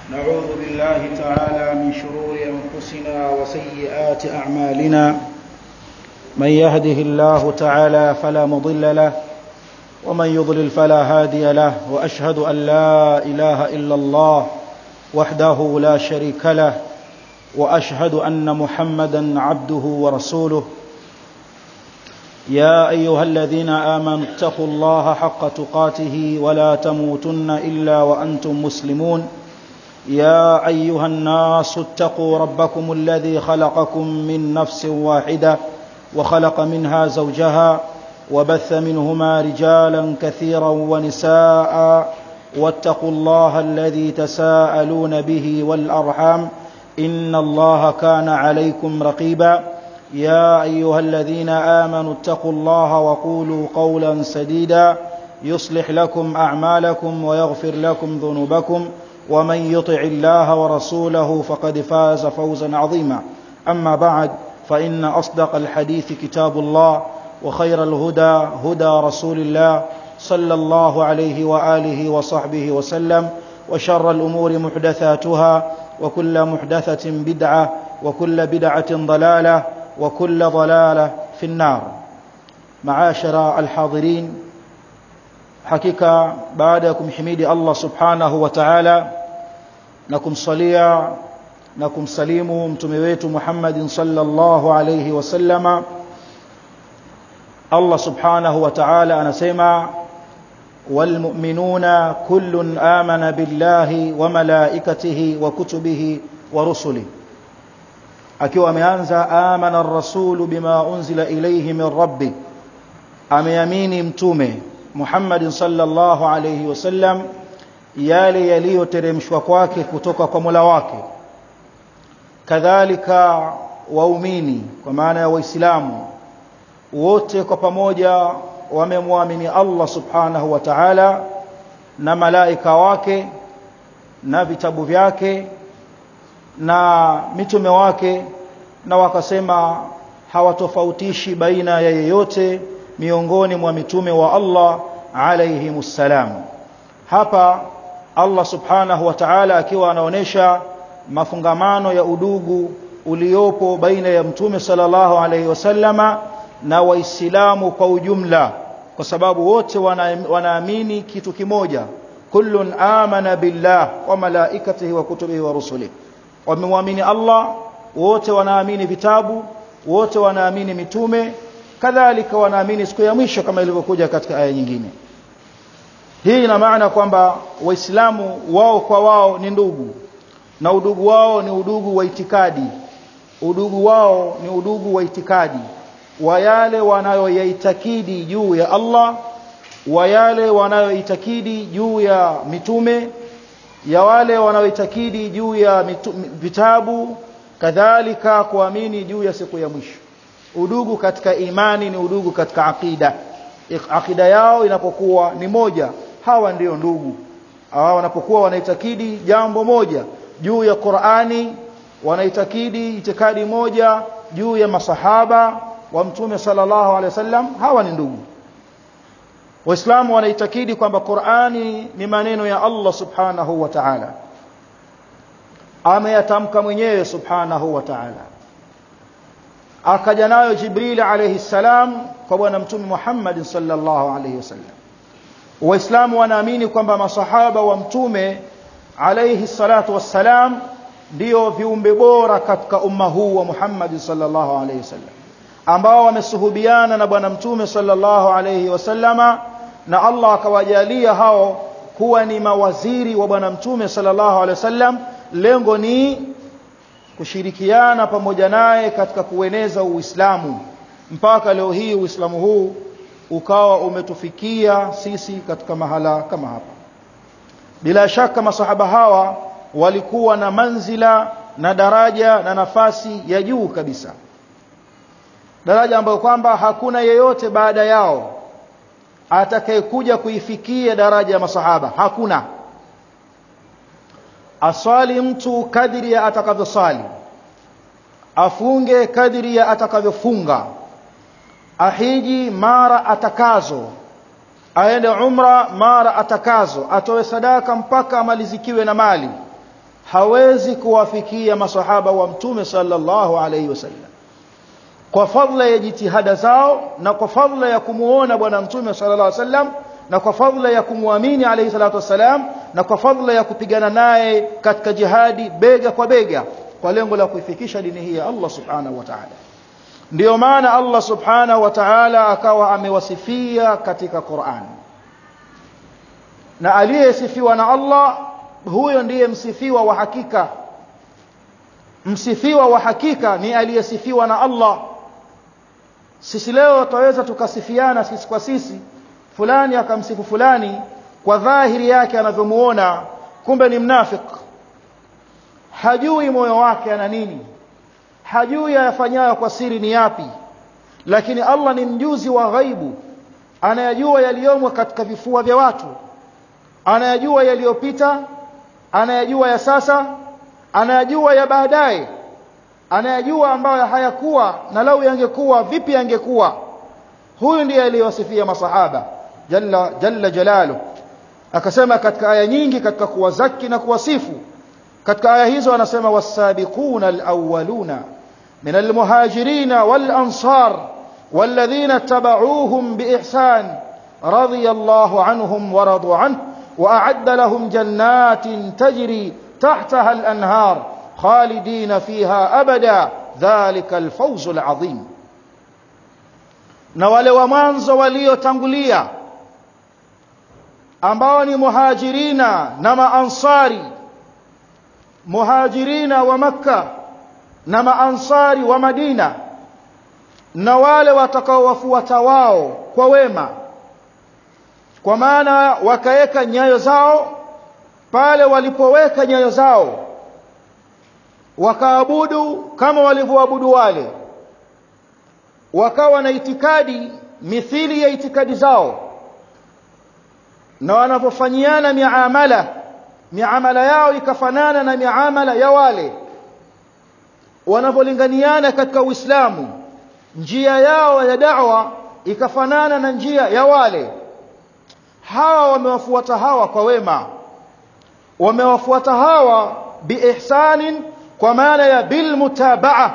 نعوذ بالله تعالى من شرور أنفسنا وسيئات أعمالنا من يهده الله تعالى فلا مضل له ومن يضلل فلا هادي له وأشهد أن لا إله إلا الله وحده لا شريك له وأشهد أن محمدا عبده ورسوله يا أيها الذين آمنوا اتقوا الله حق تقاته ولا تموتن إلا وأنتم مسلمون يا أيها الناس اتقوا ربكم الذي خلقكم من نفس واحدة وخلق منها زوجها وبث منهما رجالا كثيرا ونساء واتقوا الله الذي تساءلون به والأرحام إن الله كان عليكم رقيبا يا أيها الذين آمنوا اتقوا الله وقولوا قولا سديدا يصلح لكم أعمالكم ويغفر لكم ذنوبكم ومن يطع الله ورسوله فقد فاز فوزا عظيما أما بعد فإن أصدق الحديث كتاب الله وخير الهدى هدى رسول الله صلى الله عليه وآله وصحبه وسلم وشر الأمور محدثاتها وكل محدثة بدعة وكل بدعة ضلالة وكل ضلالة في النار معاشر الحاضرين حقيقة بعدكم حميد الله سبحانه وتعالى نكم صليا نكم سليم متمويت محمد صلى الله عليه وسلم الله سبحانه وتعالى أنسيما والمؤمنون كل آمن بالله وملائكته وكتبه ورسله akiwa ameanza amana rasulu bima unzila ilayhi min rabbi ameamini mtume Muhammad sallallahu alayhi wasallam yale yaliyoteremshwa kwake kutoka kwa Mola wake kadhalika waumini kwa maana ya waislamu wote kwa pamoja wamemwamini Allah subhanahu wa ta'ala na malaika wake na vitabu vyake na mitume wake na wakasema hawatofautishi baina ya yeyote miongoni mwa mitume wa Allah alayhimussalam hapa Allah subhanahu wa ta'ala akiwa anaonesha mafungamano ya udugu uliopo baina ya mtume sallallahu alayhi wasallama na waislamu kwa ujumla kwa sababu wote wanaamini kitu kimoja kullun amana billah wa malaikatihi wa kutubihi wa rusulihi wamemwamini Allah wote wanaamini vitabu wote wanaamini mitume kadhalika wanaamini siku ya mwisho kama ilivyokuja katika aya nyingine hii ina maana kwamba waislamu wao kwa wao ni ndugu na udugu wao ni udugu wa itikadi udugu wao ni udugu wa itikadi wa yale wanayoyaitakidi juu ya Allah wa yale wanayoitakidi juu ya mitume ya wale wanaoitakidi juu ya mitu, vitabu kadhalika kuamini juu ya siku ya mwisho udugu katika imani ni udugu katika akida akida yao inapokuwa ni moja hawa ndio ndugu hawa wanapokuwa wanaitakidi jambo moja juu ya Qur'ani wanaitakidi itikadi moja juu ya masahaba wa mtume sallallahu alaihi wasallam hawa ni ndugu Waislamu wanaitakidi kwamba Qur'ani ni maneno ya Allah Subhanahu wa Ta'ala. Ameyatamka mwenyewe Subhanahu wa Ta'ala. Akaja nayo Jibril alayhi salam kwa bwana mtume Muhammad sallallahu alayhi wasallam. Waislamu wanaamini kwamba masahaba wa mtume alayhi salatu wassalam ndio viumbe bora katika umma huu wa Muhammad sallallahu alayhi wasallam ambao wamesuhubiana na bwana mtume sallallahu alayhi wasallama na Allah akawajalia hao kuwa ni mawaziri wa bwana mtume sallallahu alaihi wasallam lengo ni kushirikiana pamoja naye katika kueneza Uislamu mpaka leo hii Uislamu huu ukawa umetufikia sisi katika mahala kama hapa bila shaka masahaba hawa walikuwa na manzila na daraja na nafasi ya juu kabisa daraja ambayo kwamba hakuna yeyote baada yao atakayekuja kuifikia daraja ya masahaba hakuna aswali mtu kadiri ya atakavyosali afunge kadiri ya atakavyofunga ahiji mara atakazo aende umra mara atakazo atoe sadaka mpaka amalizikiwe na mali hawezi kuwafikia masahaba wa mtume sallallahu alaihi wasallam kwa fadhila ya jitihada zao na kwa fadhila ya kumuona bwana mtume sallallahu alaihi wasallam na kwa fadhila ya kumwamini alayhi salatu wassalam na kwa fadhila ya kupigana naye katika jihadi bega kwa bega kwa lengo la kuifikisha dini hii ya Allah subhanahu wa ta'ala ndiyo maana Allah subhanahu wa ta'ala akawa amewasifia katika Qur'an na aliyesifiwa na Allah huyo ndiye msifiwa wa hakika msifiwa wa hakika ni aliyesifiwa na Allah sisi leo tutaweza tukasifiana sisi kwa sisi fulani akamsifu fulani kwa dhahiri yake anavyomuona kumbe ni mnafik hajui moyo wake ana nini hajui ayafanyayo kwa siri ni yapi lakini Allah ni mjuzi wa ghaibu anayajua yaliyomo katika vifua vya watu anayajua yaliyopita anayajua ya sasa anayajua ya baadaye anayajua ambayo hayakuwa na lau yangekuwa vipi yangekuwa huyu ndiye aliyewasifia masahaba jalla jalla jalalu akasema katika aya nyingi katika kuwazaki na kuwasifu katika aya hizo anasema wasabiquna alawwaluna min almuhajirin walansar والذين اتبعوهم بإحسان رضي الله عنهم ورضوا عنه وأعد لهم جنات تجري تحتها الأنهار خالدين فيها أبدا ذلك الفوز العظيم na wale wa mwanzo waliotangulia ambao ni muhajirina na maansari muhajirina wa makka na maansari wa madina na wale watakaowafuata wao kwa wema kwa maana wakaweka nyayo zao pale walipoweka nyayo zao wakaabudu kama walivyoabudu wale wakawa na itikadi mithili ya itikadi zao na wanapofanyiana miamala miamala yao ikafanana na miamala ya wale wanapolinganiana katika Uislamu njia yao ya da'wa ikafanana na njia ya wale hawa wamewafuata hawa kwa wema wamewafuata hawa biihsanin kwa maana ya bilmutabaa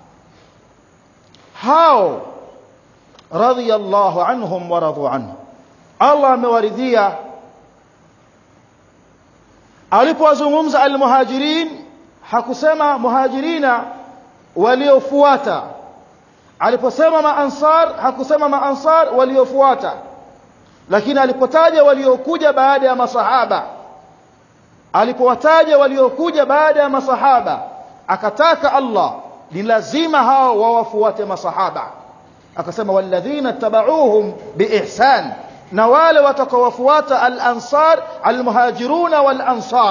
hao radiyallahu anhum wa radu anhu Allah amewaridhia alipowazungumza almuhajirin hakusema muhajirina waliofuata aliposema maansar hakusema maansar waliofuata lakini alipotaja waliokuja baada ya masahaba alipowataja waliokuja baada ya masahaba akataka Allah ni lazima hao wawafuate masahaba akasema walladhina tabauhum biihsan na wale watakaowafuata al-ansar al-muhajiruna wal-ansar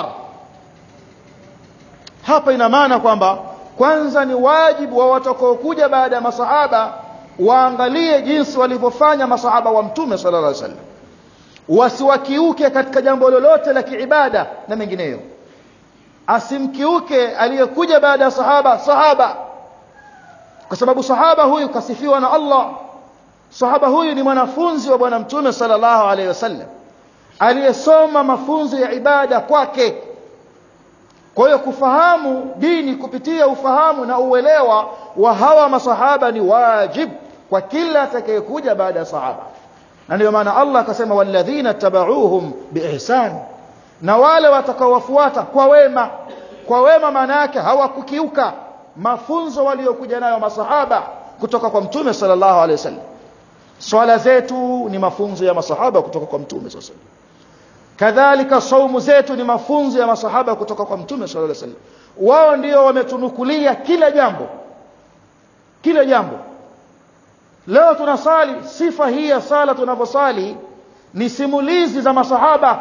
hapa ina maana kwamba kwanza ni wajibu wa watakaokuja baada ya masahaba waangalie jinsi walivyofanya masahaba wa mtume sallallahu alaihi wasallam wasiwakiuke katika jambo lolote la kiibada na mengineyo asimkiuke aliyekuja baada ya sahaba sahaba kwa sababu sahaba huyu kasifiwa na Allah sahaba huyu ni mwanafunzi wa bwana mtume sallallahu alaihi wasallam aliyesoma mafunzo ya ibada kwake kwa hiyo kufahamu dini kupitia ufahamu na uelewa wa hawa masahaba ni wajib kwa kila atakayekuja baada ya sahaba na ndio maana Allah akasema walladhina tabauhum biihsan na wale watakaowafuata kwa wema kwa wema maana yake hawakukiuka mafunzo waliokuja nayo masahaba kutoka kwa mtume sallallahu alaihi wasallam swala zetu ni mafunzo ya masahaba kutoka kwa mtume sallallahu alaihi wasallam kadhalika saumu zetu ni mafunzo ya masahaba kutoka kwa mtume sallallahu alaihi wasallam wao ndio wametunukulia kila jambo kila jambo leo tunasali sifa hii ya sala tunavyosali ni simulizi za masahaba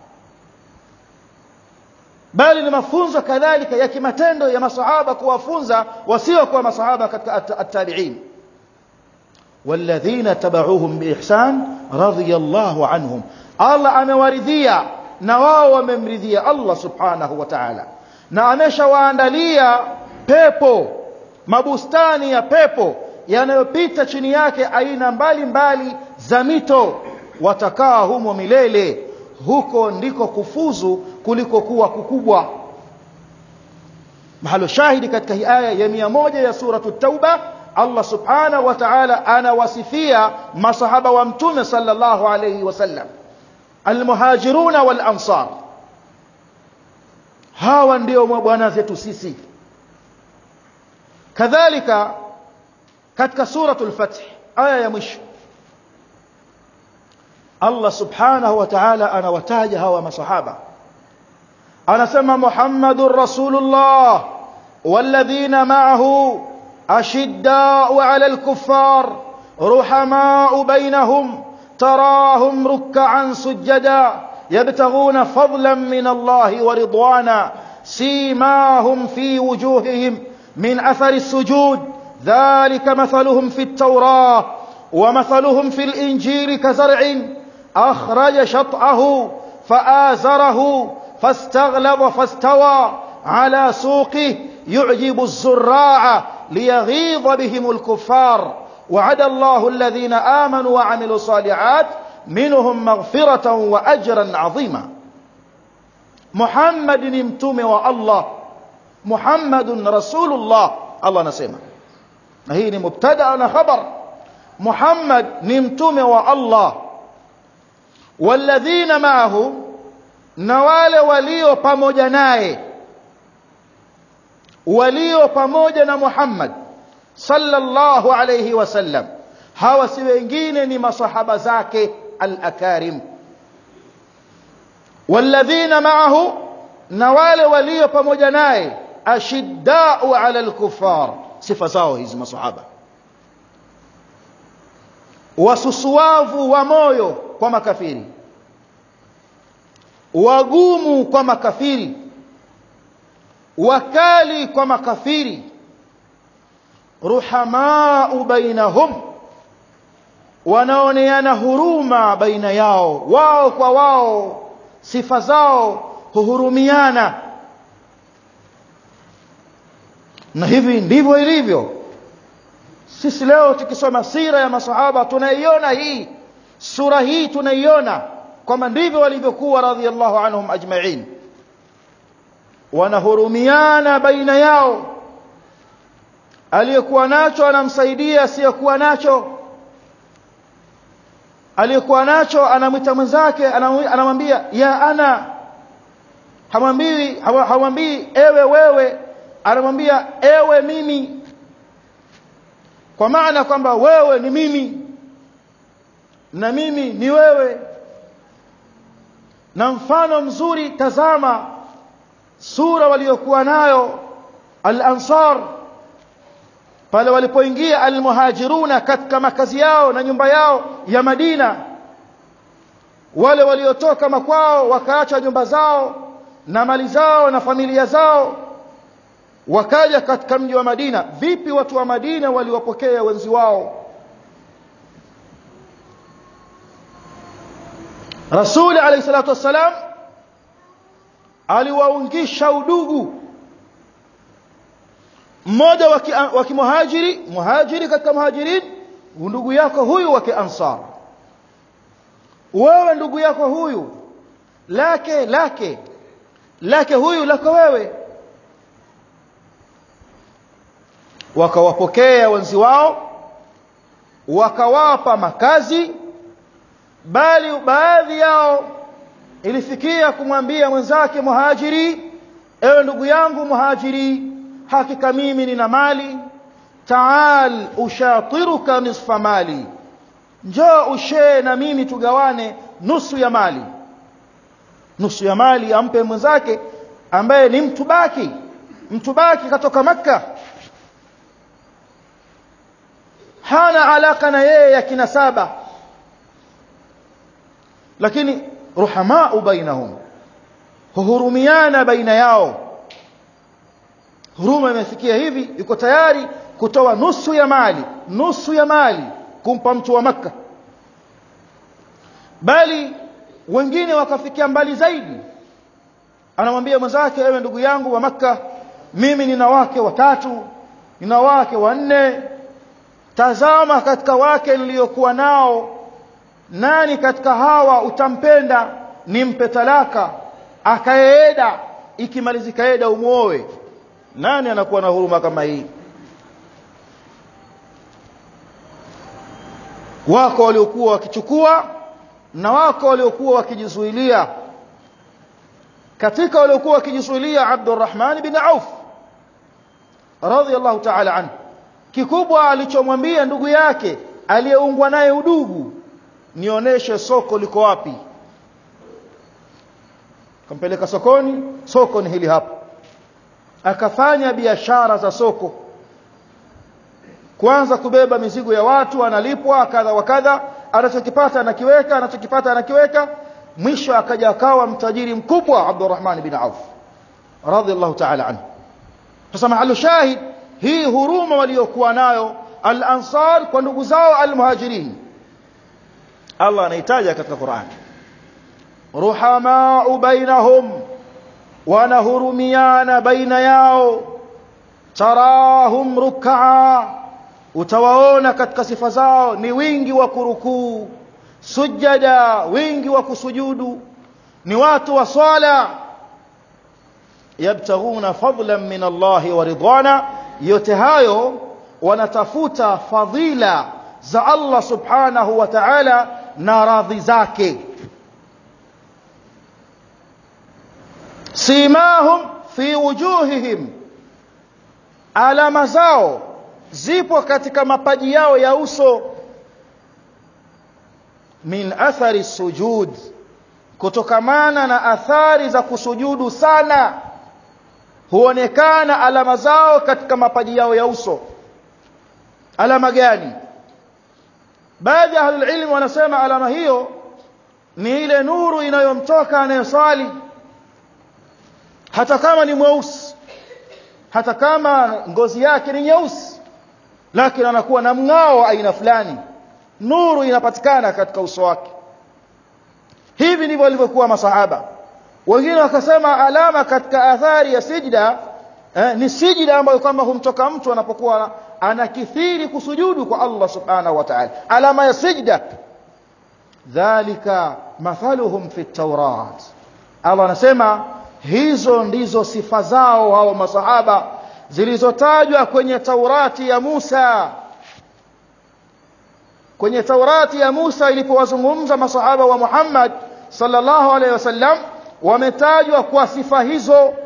bali ni mafunzo kadhalika ya kimatendo ya masahaba kuwafunza wasiokuwa masahaba katika at-tabi'in والذين تبعوهم بإحسان رضي الله عنهم Allah amewaridhia na wao wamemridhia Allah subhanahu wa ta'ala na ameshawaandalia pepo mabustani ya pepo yanayopita chini yake aina mbalimbali za mito watakaa humo milele huko ndiko kufuzu kuliko kuwa kukubwa mahalo shahidi katika hii aya ya mia moja ya suratu tauba Allah subhanahu wa ta'ala anawasifia masahaba wa mtume sallallahu alayhi wasallam almuhajiruna wal ansar hawa ndio bwana zetu sisi kadhalika katika suratul fath aya ya mwisho Allah subhanahu wa ta'ala anawataja hawa masahaba anasema Muhammadur Rasulullah والذين معه أشداء على الكفار رحماء بينهم تراهم ركعا سجدا يبتغون فضلا من الله ورضوانا سيماهم في وجوههم من أثر السجود ذلك مثلهم في التوراة ومثلهم في الإنجيل كزرع أخرج شطأه فآزره فاستغلظ فاستوى على سوقه يعجب الزراع ليغيظ بهم الكفار وعد الله الذين آمنوا وعملوا الصالحات منهم مغفرة وأجرا عظيما محمد نمتم والله محمد رسول الله الله نسمع هي مبتدا خبر محمد نمتم والله والذين معه نوال وليو pamoja naye walio pamoja na Muhammad sallallahu alayhi wasallam hawa si wengine ni masahaba zake al-akarim walladhina ma'ahu na wale walio pamoja naye ashiddau ala al-kuffar sifa zao hizi masahaba wasusuavu wa moyo kwa makafiri wagumu kwa makafiri wakali kwa makafiri ruhamau bainahum wanaoneana huruma baina yao wao kwa wao sifa zao huhurumiana na hivi ndivyo ilivyo sisi leo tukisoma sira ya masahaba tunaiona hii sura hii tunaiona kwamba ndivyo walivyokuwa radhiallahu anhum ajma'in wanahurumiana baina yao aliyekuwa nacho anamsaidia asiyekuwa nacho aliyekuwa nacho anamwita mwenzake anamwambia ya ana hamwambii hamwambii ewe wewe anamwambia ewe mimi kwa maana kwamba wewe ni mimi na mimi ni wewe na mfano mzuri tazama sura waliokuwa nayo al-ansar pale walipoingia al-muhajiruna katika makazi yao na nyumba yao ya Madina wale waliotoka makwao wakaacha nyumba zao na mali zao na familia zao wakaja katika mji wa Madina vipi watu wa Madina waliwapokea wenzi wao Rasuli alayhi salatu wassalam aliwaungisha udugu mmoja wa kimuhajiri muhajiri katika muhajirin ndugu yako huyu wa kiansar wewe ndugu yako huyu lake lake lake huyu lako wewe wakawapokea wenzi wao wakawapa makazi bali baadhi yao ilifikia kumwambia mwenzake muhajiri ewe ndugu yangu muhajiri hakika mimi nina mali taal ushatiruka nisfa mali njoo ushee na mimi tugawane nusu ya mali nusu ya mali ampe mwenzake ambaye ni mtu baki mtu baki katoka makka hana alaka na yeye ya kinasaba lakini ruhamau bainahum huhurumiana baina yao huruma imefikia hivi yuko tayari kutoa nusu ya mali nusu ya mali kumpa mtu wa makka bali wengine wakafikia mbali zaidi anamwambia mwenzake ewe ndugu yangu wa makka mimi nina wake watatu nina wake wanne tazama katika wake niliyokuwa nao nani katika hawa utampenda nimpe talaka akaeda ikimalizika eda umuoe nani anakuwa na huruma kama hii wako waliokuwa wakichukua na wako waliokuwa wakijizuilia katika waliokuwa wakijizuilia Abdurrahman bin Auf radhiyallahu ta'ala anhu kikubwa alichomwambia ndugu yake aliyeungwa naye udugu nionyeshe soko liko wapi kampeleka sokoni soko ni hili hapa akafanya biashara za soko kwanza kubeba mizigo ya watu analipwa kadha wa kadha anachokipata anakiweka anachokipata anakiweka mwisho akaja akawa mtajiri mkubwa Abdurrahman bin Auf radhiallahu ta'ala anhu sasa mahalu shahid hii huruma waliokuwa nayo al-ansar kwa ndugu zao al-muhajirin Allah anaitaja katika Qur'an ruhama bainahum wanahurumiana baina yao tarahum ruk'a utawaona katika sifa zao ni wingi wa kurukuu sujada wingi wa kusujudu ni watu wa swala yabtaghuna fadlan min Allah wa ridwana yote hayo wanatafuta fadhila za Allah subhanahu wa ta'ala na radhi zake simahum fi wujuhihim alama zao zipo katika mapaji yao ya uso min athari sujud kutokamana na athari za kusujudu sana huonekana alama zao katika mapaji yao ya uso alama gani baadhi ya ahlul ilm wanasema alama hiyo ni ile nuru inayomtoka anayeswali hata kama ni mweusi hata kama ngozi yake ni nyeusi lakini anakuwa na mng'ao aina fulani nuru inapatikana katika uso wake hivi ndivyo walivyokuwa masahaba wengine wakasema alama katika athari ya sijda eh, ni sijda ambayo kwamba humtoka mtu anapokuwa anakithiri kusujudu kwa Allah subhanahu wa ta'ala alama ya sijda dhalika mathaluhum fi tawrat Allah anasema hizo ndizo sifa zao hao masahaba zilizotajwa kwenye Taurati ya Musa kwenye Taurati ya Musa ilipowazungumza masahaba wa Muhammad sallallahu alaihi wasallam wametajwa kwa sifa hizo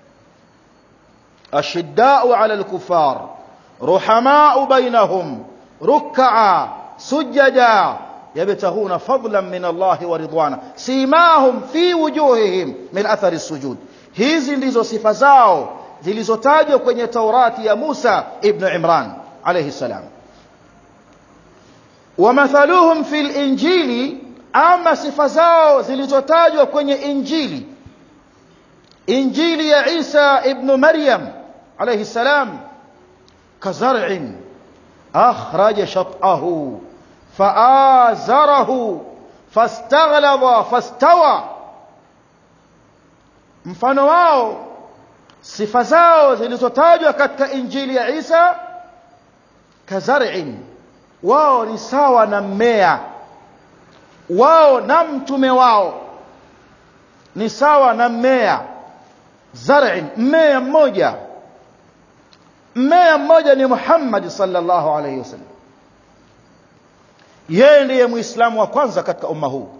ashiddau ala alkufar ruhamau bainahum ruk'a sujada yabtaghuna fadlan min Allah wa ridwana simahum fi wujuhihim min athari as-sujud hizi ndizo sifa zao zilizotajwa kwenye Taurati ya Musa ibn Imran alayhi salam wamathaluhum fil injili ama sifa zao zilizotajwa kwenye injili injili ya Isa ibn Maryam alayhi salam kazar'in akhraja shat'ahu faazarahu fastaghlaba fastawa mfano wao sifa zao zilizotajwa katika injili ya Isa kazar'in wao ni sawa na mmea wao na mtume wao ni sawa na mmea zar'in mmea mmoja mmea mmoja ni Muhammad sallallahu alayhi wasallam yeye ndiye muislamu wa kwanza katika umma huu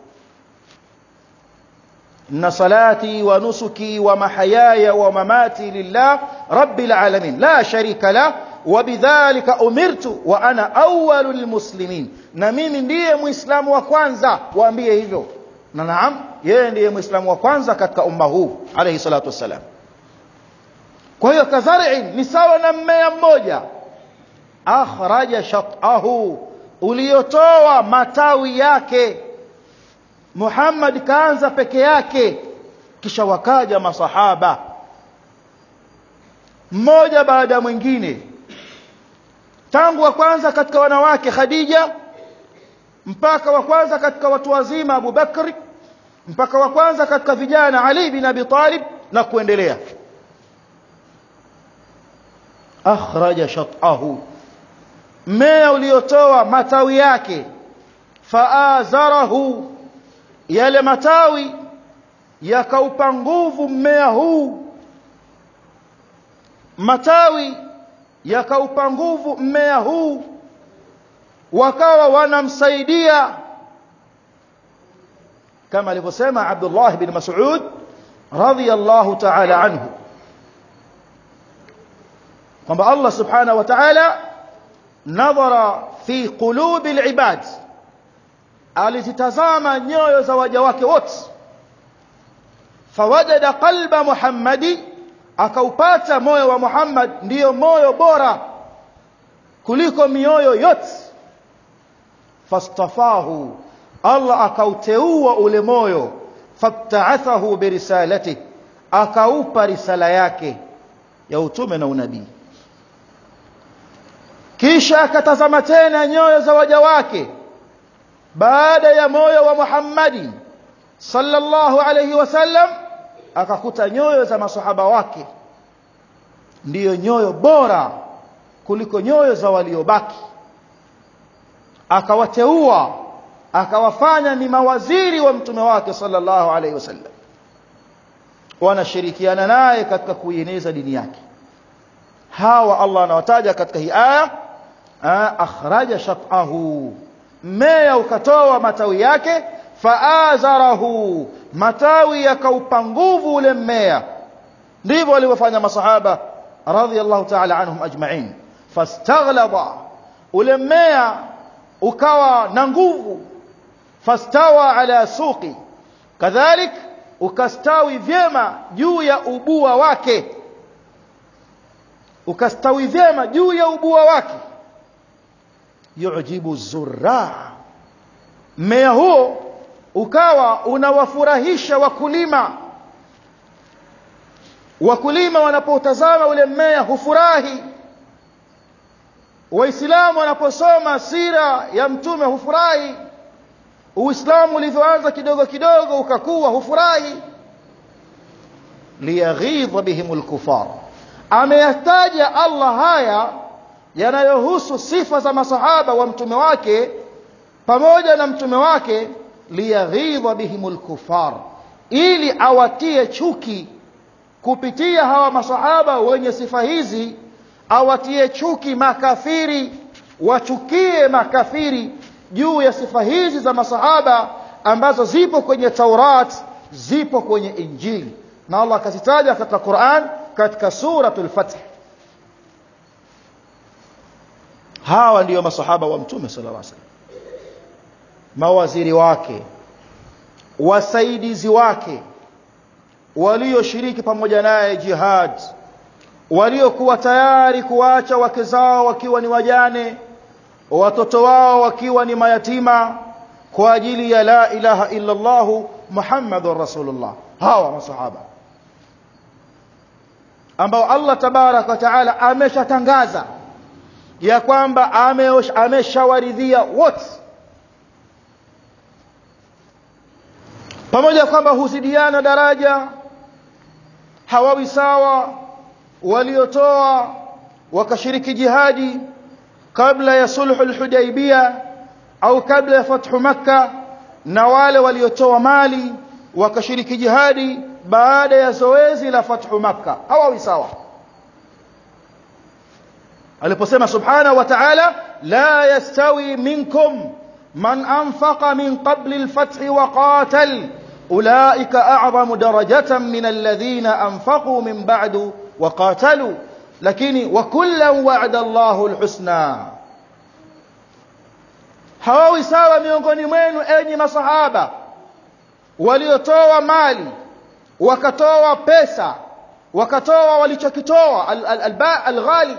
إن صلاتي ونسكي ومحياي ومماتي لله رب العالمين لا شريك له وبذلك أمرت وأنا أول المسلمين na mimi ndiye muislamu wa kwanza waambie hivyo na naam yeye ndiye muislamu wa kwanza katika umma huu alayhi salatu wassalam kwa hiyo kazari'in ni sawa na mmea mmoja akhraja shatahu uliotoa matawi yake Muhammad kaanza peke yake kisha wakaja masahaba mmoja baada ya mwingine tangu wa kwanza katika wanawake Khadija mpaka wa kwanza katika watu wazima Abu Bakri mpaka wa kwanza katika vijana Ali bin Abi Talib na kuendelea akhraja shatahu mmea uliotoa matawi yake faazarahu yale matawi yakaupa nguvu mmea huu matawi yakaupa nguvu mmea huu wakawa wanamsaidia kama alivyosema Abdullah bin Mas'ud radhiyallahu ta'ala anhu kwamba Allah subhanahu wa ta'ala nadhara fi qulubi al-ibad alizitazama nyoyo za waja wake wote fawajada qalba muhammadi akaupata moyo wa Muhammad ndiyo moyo bora kuliko mioyo yote fastafahu Allah akauteua ule moyo fabta'athahu birisalati akaupa risala yake ya utume na unabii kisha akatazama tena nyoyo za waja wake baada ya moyo wa Muhammadi sallallahu alayhi wasallam akakuta nyoyo za masahaba wake ndiyo nyoyo bora kuliko nyoyo za waliobaki akawateua akawafanya ni mawaziri wa mtume wake sallallahu alayhi wasallam wanashirikiana naye katika kuieneza dini yake hawa Allah anawataja katika hii aya akhraja shatahu mmea ukatoa matawi yake faazarahu matawi yakaupa nguvu ule mmea ndivyo walivyofanya masahaba radhiyallahu ta'ala anhum ajma'in fastaghlaba ule mmea ukawa na nguvu fastawa ala suqi kadhalik ukastawi vyema juu ya ubua wake ukastawi vyema juu ya ubua wake yujibu zurra mmea huo ukawa unawafurahisha wakulima wakulima wanapotazama ule mmea hufurahi waislamu wanaposoma sira ya mtume hufurahi uislamu ulivyoanza kidogo kidogo ukakuwa hufurahi liyaghidha bihim alkufar ameyataja Allah haya yanayohusu sifa za masahaba wa mtume wake pamoja na mtume wake liyaghidha bihim alkufar ili awatie chuki kupitia hawa masahaba wenye sifa hizi awatie chuki makafiri wachukie makafiri juu ya sifa hizi za masahaba ambazo zipo kwenye Taurat zipo kwenye Injili na Allah akazitaja katika Qur'an katika suratul Fath hawa ndiyo masahaba wa mtume sallallahu alaihi wasallam mawaziri wake wasaidizi wake walioshiriki pamoja naye jihad waliokuwa tayari kuacha wake zao wakiwa ni wajane watoto wao wakiwa ni mayatima kwa ajili ya la ilaha illa Allah Muhammadur Rasulullah hawa masahaba ambao Allah tabarak wa taala ameshatangaza ya kwamba ameshawaridhia wote pamoja kwamba huzidiana daraja hawawi sawa waliotoa wakashiriki jihadi kabla ya sulhu al-hudaybiyah au kabla ya fathu makka na wale waliotoa mali wakashiriki jihadi baada ya zoezi la fathu makka hawawi sawa aliposema subhanahu wa ta'ala la yastawi minkum man anfaqa min qabli al-fath wa qatal ulaika a'zamu darajatan min alladhina anfaqu min ba'du wa qatalu lakini wa kullan wa'ada Allahu al-husna hawawi sawa miongoni mwenu enyi masahaba waliotoa mali wakatoa pesa wakatoa walichokitoa al-ghali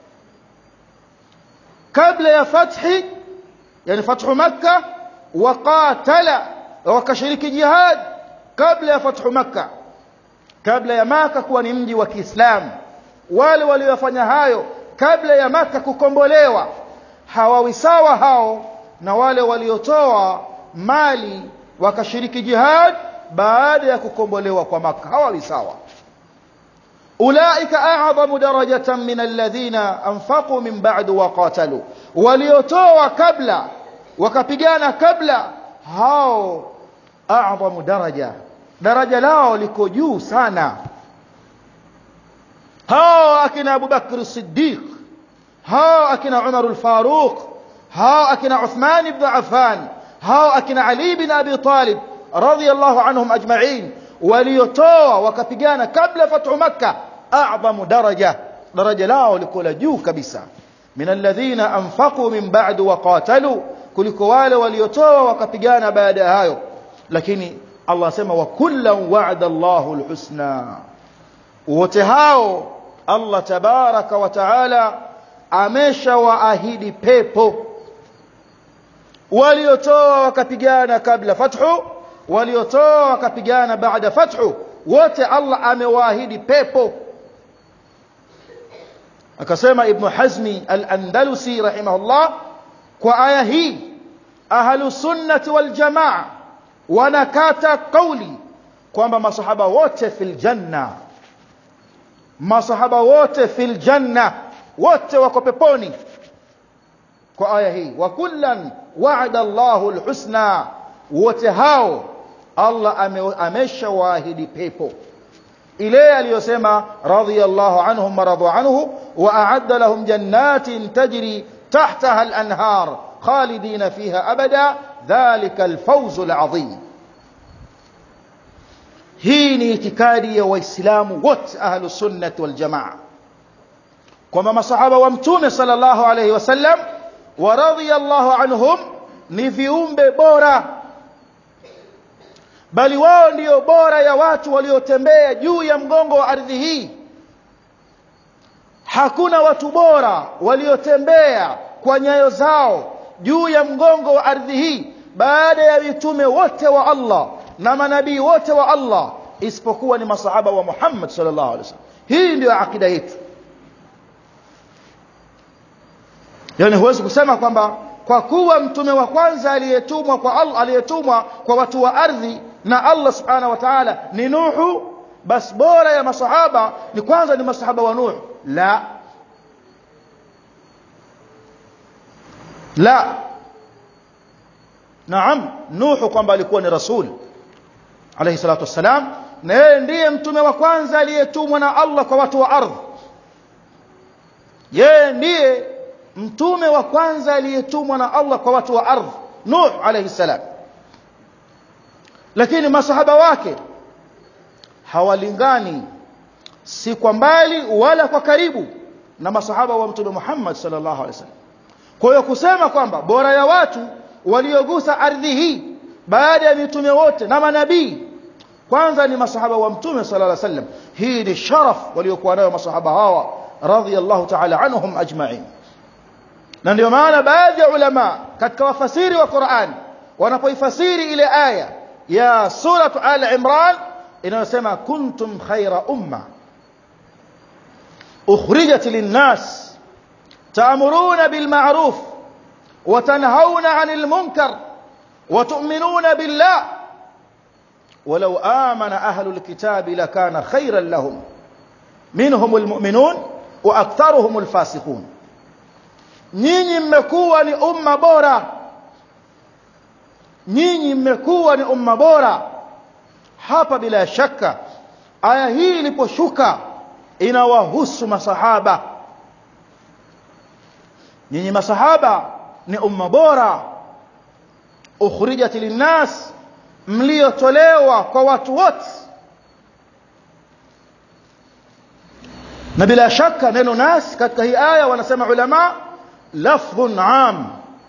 kabla ya fathi yani fathu makkah waqatala wakashiriki jihad kabla ya fathu makkah kabla ya maka kuwa ni mji wa Kiislamu wale waliofanya hayo kabla ya maka kukombolewa hawawi sawa hao na wale waliotoa mali wakashiriki jihad baada ya kukombolewa kwa maka hawawi sawa ulaika a'zamu darajatan min alladhina anfaqu min ba'du wa qatalu waliotoa kabla wakapigana kabla hao a'zamu daraja daraja lao liko juu sana hao akina Abu Bakr Siddiq hao akina Umar al-Faruq hao akina Uthman ibn Affan hao akina Ali ibn Abi Talib radiyallahu anhum ajma'in waliotoa wakapigana kabla fathu makkah a'zamu daraja daraja lao liko la juu kabisa min alladhina anfaqu min ba'du wa qatalu kuliko wale waliotoa wakapigana baada ya hayo lakini Allah asema wa kullan wa'ada Allahu alhusna wote hao Allah tabaraka wa taala ameshawaahidi pepo waliotoa wakapigana kabla fathu waliotoa wakapigana baada fathu wote Allah amewaahidi pepo akasema ibn hazmi al-andalusi rahimahullah kwa aya hii ahlu sunnati wal jamaa wanakata kauli kwamba masahaba wote fil janna masahaba wote fil janna wote wako peponi kwa aya hii wa kullan wa'ada Allahu al-husna wote hao Allah ameshawaahidi pepo ile aliyosema radiyallahu anhum maradu anhu wa a'adda lahum jannatin tajri tahtaha al-anhar khalidina fiha abada dhalika al-fawz al-azim hii ni itikadi ya waislamu wote ahlu sunnah wal jamaa kwamba masahaba wa mtume sallallahu alayhi wasallam wa radiyallahu anhum ni viumbe bora bali wao ndio bora ya watu waliotembea juu ya mgongo wa ardhi hii hakuna watu bora waliotembea kwa nyayo zao juu ya mgongo wa ardhi hii baada ya mitume wote wa Allah na manabii wote wa Allah isipokuwa ni masahaba wa Muhammad sallallahu alaihi wasallam hii ndio akida yetu yani huwezi kusema kwamba kwa kuwa mtume wa kwanza aliyetumwa kwa Allah aliyetumwa kwa watu wa ardhi na Allah subhanahu wa ta'ala ni Nuhu bas bora ya masahaba ni kwanza ni masahaba wa Nuhu la la naam Nuhu kwamba alikuwa ni rasul alayhi salatu wassalam na yeye ndiye mtume wa kwanza aliyetumwa na Allah kwa watu wa ardhi yeye ndiye mtume wa kwanza aliyetumwa na Allah kwa watu wa ardhi Nuh alayhi salam lakini masahaba wake hawalingani si kwa mbali wala kwa karibu na masahaba wa mtume Muhammad sallallahu alaihi wasallam kwa hiyo kusema kwamba bora ya watu waliogusa ardhi hii baada ya mitume wote na manabii kwanza ni masahaba wa mtume sallallahu alaihi wasallam hii ni sharaf waliokuwa nayo masahaba hawa radhiyallahu ta'ala anhum ajma'in na ndio maana baadhi ya ulama katika wafasiri wa Qur'an wanapoifasiri ile aya ya suratu al-Imran inayosema kuntum khaira umma ukhrijat lin-nas ta'muruna bil ma'ruf wa tanhauna 'anil munkar wa tu'minuna billah ولو آمن أهل الكتاب لكان خيرا لهم منهم المؤمنون وأكثرهم الفاسقون nyinyi mmekuwa ni umma bora nyinyi mmekuwa ni umma bora hapa bila shaka aya hii iliposhuka inawahusu masahaba nyinyi masahaba ni umma bora ukhrijat linnas mliotolewa kwa watu wote na bila shaka neno nas katika hii aya wanasema ulama lafdhun am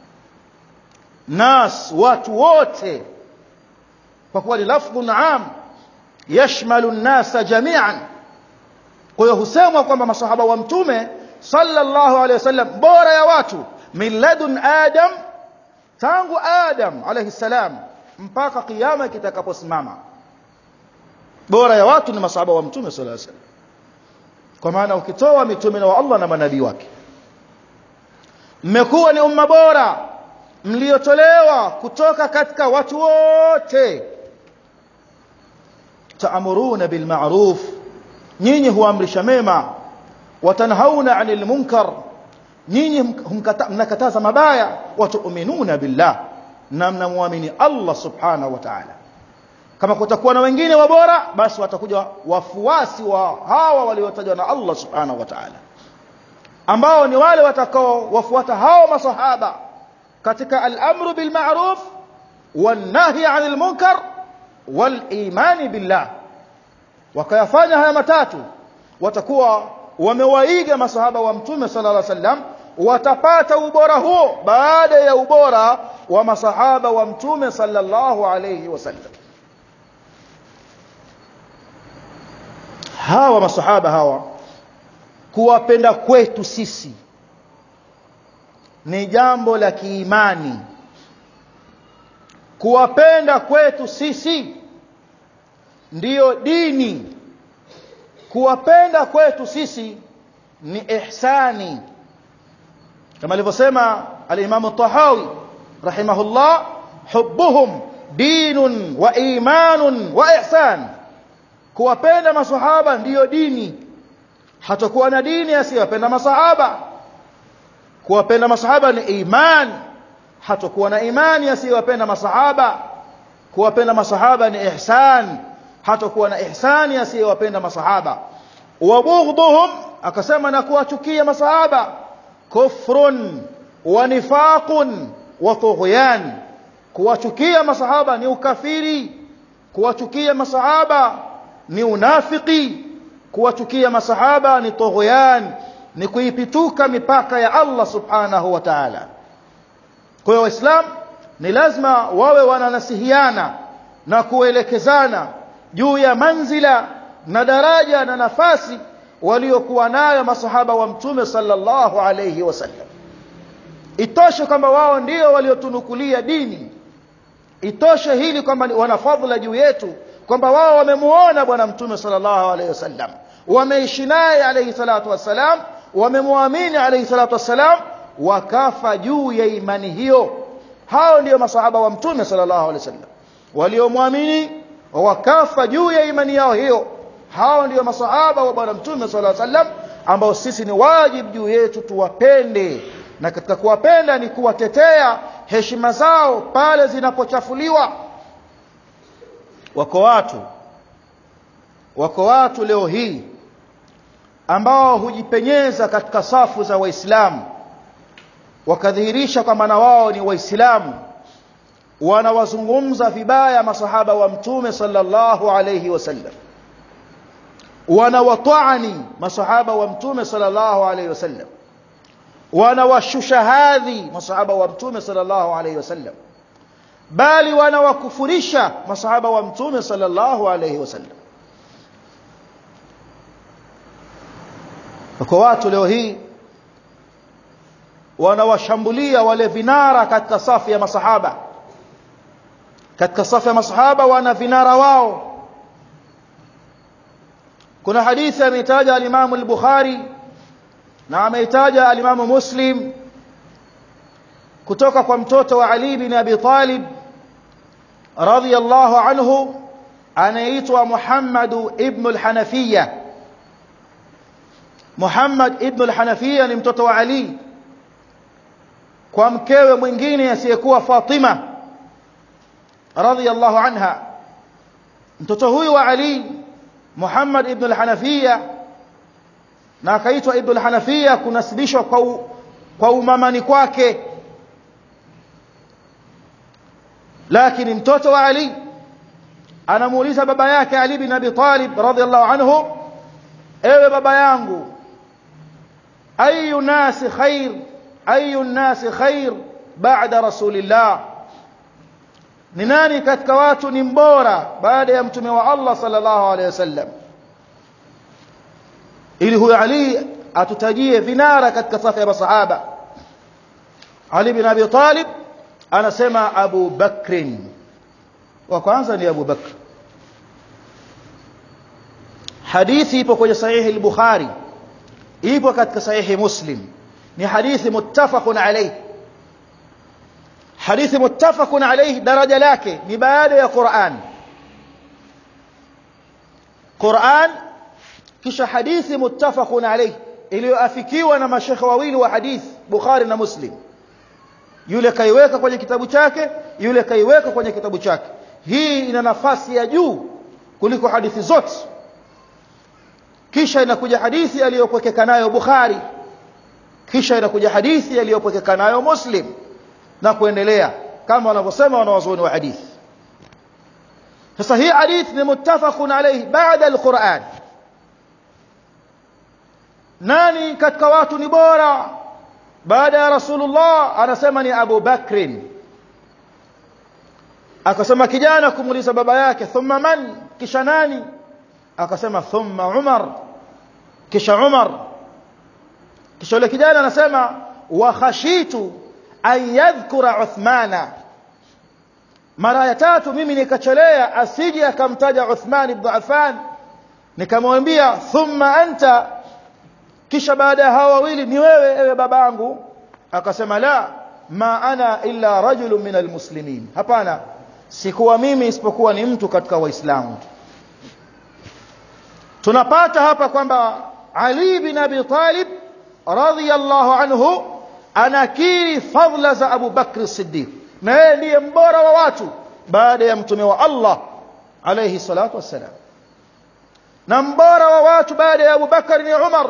nas watu wote kwa kuwa ni lafdhun am yashmalu nnasa jami'an kwa hiyo husemwa kwamba masahaba wa mtume sallallahu alaihi wasallam bora ya watu min ladun adam tangu adam alayhi salam mpaka kiyama kitakaposimama bora ya watu ni masahaba wa mtume sallallahu alaihi wasallam kwa maana ukitoa mitume wa Allah na manabii wake mmekuwa ni umma bora mliotolewa kutoka katika watu wote taamuruna bil ma'ruf nyinyi huamrisha mema watanhauna 'anil munkar nyinyi mnakataza mabaya watu'minuna billah na mnamwamini Allah subhanahu wa ta'ala kama kutakuwa na wengine wabora basi watakuja wafuasi wa hawa waliotajwa na Allah subhanahu wa ta'ala ambao ni wale watakao wafuata hao masahaba katika al-amru bil ma'ruf wan nahy 'anil munkar wal iman billah wakayafanya haya matatu watakuwa wamewaiga masahaba wa mtume sallallahu alaihi wasallam watapata ubora huo baada ya ubora wa masahaba wa mtume sallallahu alaihi wasallam hawa masahaba hawa kuwapenda kwetu sisi ni jambo la kiimani kuwapenda kwetu sisi ndiyo dini kuwapenda kwetu sisi ni ihsani kama alivyosema al-Imam tahawi rahimahullah hubbuhum dinun wa imanun wa ihsan kuwapenda masahaba ndiyo dini hatakuwa na dini asiyopenda masahaba kuwapenda masahaba ni iman hatakuwa na imani asiyopenda masahaba kuwapenda masahaba ni ihsan hatakuwa na ihsani asiyowapenda masahaba wa bughdhum akasema na kuwachukia masahaba kufrun wa nifaqun wa tughyan kuwachukia masahaba ni ukafiri kuwachukia masahaba ni unafiki kuwachukia masahaba ni tughyan ni kuipituka mipaka ya Allah subhanahu wa ta'ala kwa hiyo waislamu ni lazima wawe wananasihiana na kuelekezana juu ya manzila na daraja na nafasi waliokuwa nayo masahaba wa mtume sallallahu alayhi wasallam itoshe kwamba wao ndio waliotunukulia dini itoshe hili kwamba wana fadhila juu yetu kwamba wao wamemuona bwana mtume sallallahu alayhi wasallam wameishi naye alayhi salatu wassalam wamemwamini alayhi salatu wassalam wakafa juu ya imani hiyo hao ndio masahaba wa mtume sallallahu alayhi wasallam waliomwamini wakafa juu ya imani yao hiyo hao ndio masahaba wa bwana mtume sallallahu alaihi wasallam ambao sisi ni wajibu juu yetu tuwapende na katika kuwapenda ni kuwatetea heshima zao pale zinapochafuliwa wako watu wako watu leo hii ambao hujipenyeza katika safu za waislamu wakadhihirisha kwamba na wao ni waislamu wanawazungumza vibaya masahaba wa mtume sallallahu alayhi wasallam wanawatani masahaba wa mtume sallallahu alayhi wasallam wanawashusha hadhi masahaba wa mtume sallallahu alayhi wasallam bali wanawakufurisha masahaba wa mtume sallallahu alayhi wasallam kwa watu leo hii wanawashambulia wale vinara katika safu ya masahaba katika safu ya masahaba wana vinara wao kuna hadithi ameitaja al-Imam al-Bukhari na ameitaja al-Imam Muslim kutoka kwa mtoto wa Ali bin Abi Talib radhiyallahu anhu anaitwa Muhammad ibn al-Hanafiyya Muhammad ibn al-Hanafiyya ni mtoto wa Ali kwa mkewe mwingine asiyekuwa Fatima radhiyallahu anha mtoto huyu wa Ali Muhammad ibn al-Hanafiya na akaitwa ibn al-Hanafiya kunasibishwa kwa u, kwa umamani kwake lakini mtoto wa Ali anamuuliza baba yake Ali bin Abi Talib radhiyallahu anhu ewe baba yangu ayu nasi khair ayu nasi khair baada rasulillah ni nani katika watu ni mbora baada ya mtume wa Allah sallallahu alaihi wasallam ili huyo Ali atutajie vinara katika safu ya masahaba Ali bin Abi Talib anasema Abu Bakrin wa kwanza ni Abu Bakr hadithi ipo kwenye sahihi al-Bukhari ipo katika sahihi Muslim ni hadithi muttafaqun alayhi hadithi muttafaqun alayhi daraja lake ni baada ya Qur'an Qur'an kisha hadithi muttafaqun alayhi iliyoafikiwa na mashekhe wawili wa hadithi Bukhari na Muslim yule kaiweka kwenye kitabu chake yule kaiweka kwenye kitabu chake hii ina nafasi ya juu kuliko hadithi zote kisha inakuja hadithi aliyopokeka nayo Bukhari kisha inakuja hadithi aliyopokeka nayo Muslim na kuendelea kama wanavyosema wanawazuoni wa hadithi sasa hii hadithi ni muttafaqun alayhi baada alquran nani katika watu ni bora baada ya rasulullah anasema ni Abu Bakrin akasema kijana kumuuliza baba yake thumma man kisha nani akasema thumma Umar kisha Umar kisha yule kijana anasema wa khashitu an yadhkura Uthmana mara ya tatu mimi nikachelea asije akamtaja Uthman ibn Affan nikamwambia thumma anta kisha baada ya hawa wawili ni wewe ewe babangu akasema la ma ana illa rajulun min almuslimin hapana sikuwa mimi isipokuwa ni mtu katika waislamu tunapata hapa kwamba Ali bin Abi Talib radhiyallahu anhu anakiri fadhila za Abu Bakr Siddiq na yeye ndiye mbora wa watu baada ya mtume wa Allah alayhi salatu wassalam na mbora wa watu baada ya Abu Bakar ni Umar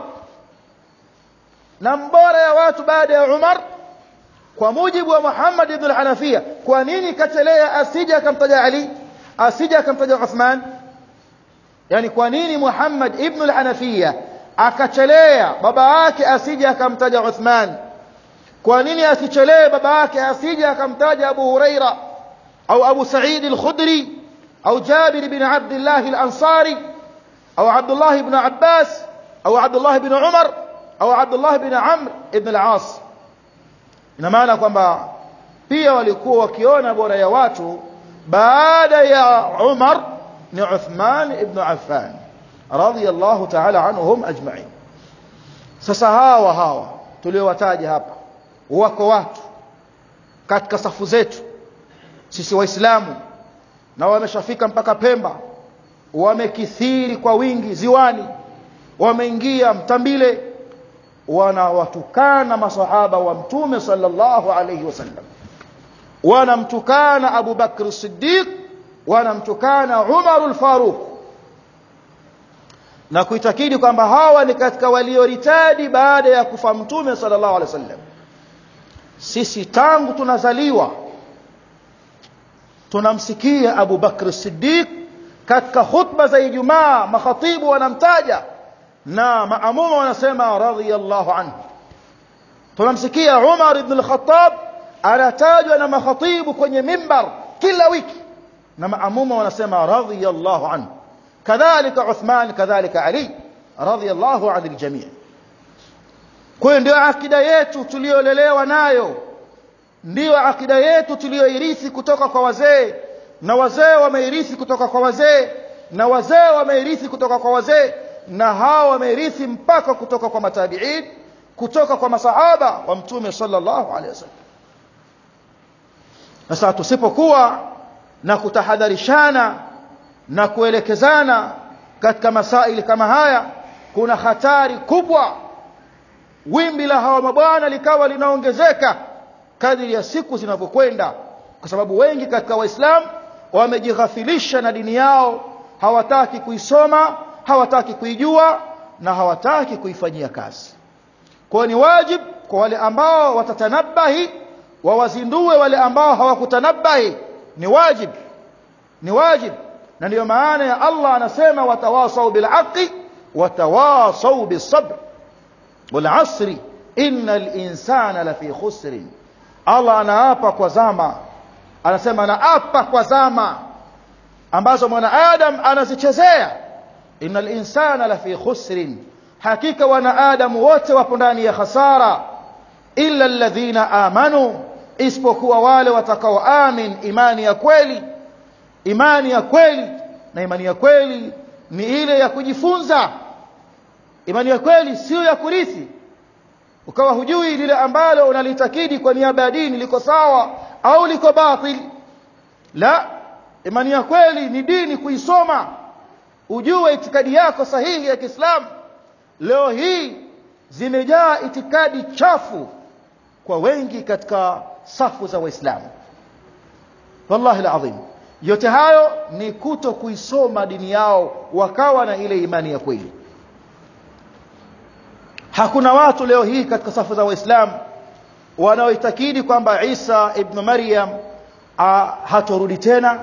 na mbora ya watu baada ya Umar kwa mujibu wa Muhammad ibn al-Hanafiya kwa nini katelea asija akamtaja Ali asija akamtaja Uthman yani kwa nini Muhammad ibn al-Hanafiya akachelea baba yake asija akamtaja Uthman kwa nini asichelee baba yake asija akamtaja Abu Huraira au Abu Sa'id al-Khudri au Jabir bin Abdullah al-Ansari au Abdullah ibn Abbas au Abdullah ibn Umar au Abdullah ibn Amr ibn al-As ina maana kwamba pia walikuwa wakiona bora ya watu baada ya Umar ni Uthman ibn Affan radiyallahu ta'ala anhum ajma'in sasa hawa hawa tuliowataja hapa wako watu katika safu zetu sisi waislamu na wameshafika mpaka Pemba wamekithiri kwa wingi ziwani wameingia mtambile wanawatukana masahaba wa mtume sallallahu alayhi wasallam wanamtukana Abu Bakr Siddiq wanamtukana Umar al-Faruq na kuitakidi kwamba hawa ni katika walioritadi baada ya kufa mtume sallallahu alayhi wasallam sisi tangu tunazaliwa tunamsikia Abu Bakr Siddiq katika khutba za Ijumaa makhatibu wanamtaja na maamuma wanasema radhiyallahu anhu tunamsikia Umar ibn al-Khattab anatajwa na makhatibu kwenye mimbar kila wiki na maamuma wanasema radhiyallahu anhu kadhalika Uthman kadhalika Ali radhiyallahu anil jami' kwa hiyo ndio akida yetu tuliyolelewa nayo ndiyo akida yetu tuliyoirithi kutoka kwa wazee na wazee wameirithi kutoka kwa wazee na wazee wameirithi kutoka kwa wazee na hawa wameirithi mpaka kutoka kwa matabiin kutoka kwa masahaba wa mtume sallallahu alaihi wasallam sasa tusipokuwa na kutahadharishana na kuelekezana katika masaili kama haya kuna hatari kubwa wimbi la hawa mabwana likawa linaongezeka kadiri ya siku zinavyokwenda kwa sababu wengi katika waislamu wamejighafilisha na dini yao hawataki kuisoma hawataki kuijua na hawataki kuifanyia kazi kwa ni wajib kwa wale ambao watatanabahi wawazindue wale ambao hawakutanabahi ni wajib ni wajib na ndiyo maana ya Allah anasema watawasau bilhaqi watawasau bisabr wal asri innal insana lafi khusrin Allah anaapa kwa zama anasema anaapa kwa zama ambazo mwanadamu anazichezea innal insana lafi khusrin hakika wanaadamu wote wapo ndani ya hasara illa alladhina amanu isipokuwa wale watakaoamin imani ya kweli imani ya kweli na imani ya kweli ni ile ya kujifunza imani ya kweli sio ya kurithi ukawa hujui lile ambalo unalitakidi kwa niaba ya dini liko sawa au liko batil la imani ya kweli ni dini kuisoma ujue itikadi yako sahihi ya Kiislamu leo hii zimejaa itikadi chafu kwa wengi katika safu za waislamu wallahi alazim yote hayo ni kuto kuisoma dini yao wakawa na ile imani ya kweli hakuna watu leo hii katika safu za waislamu wanaoitakidi kwamba Isa ibn Maryam hatorudi tena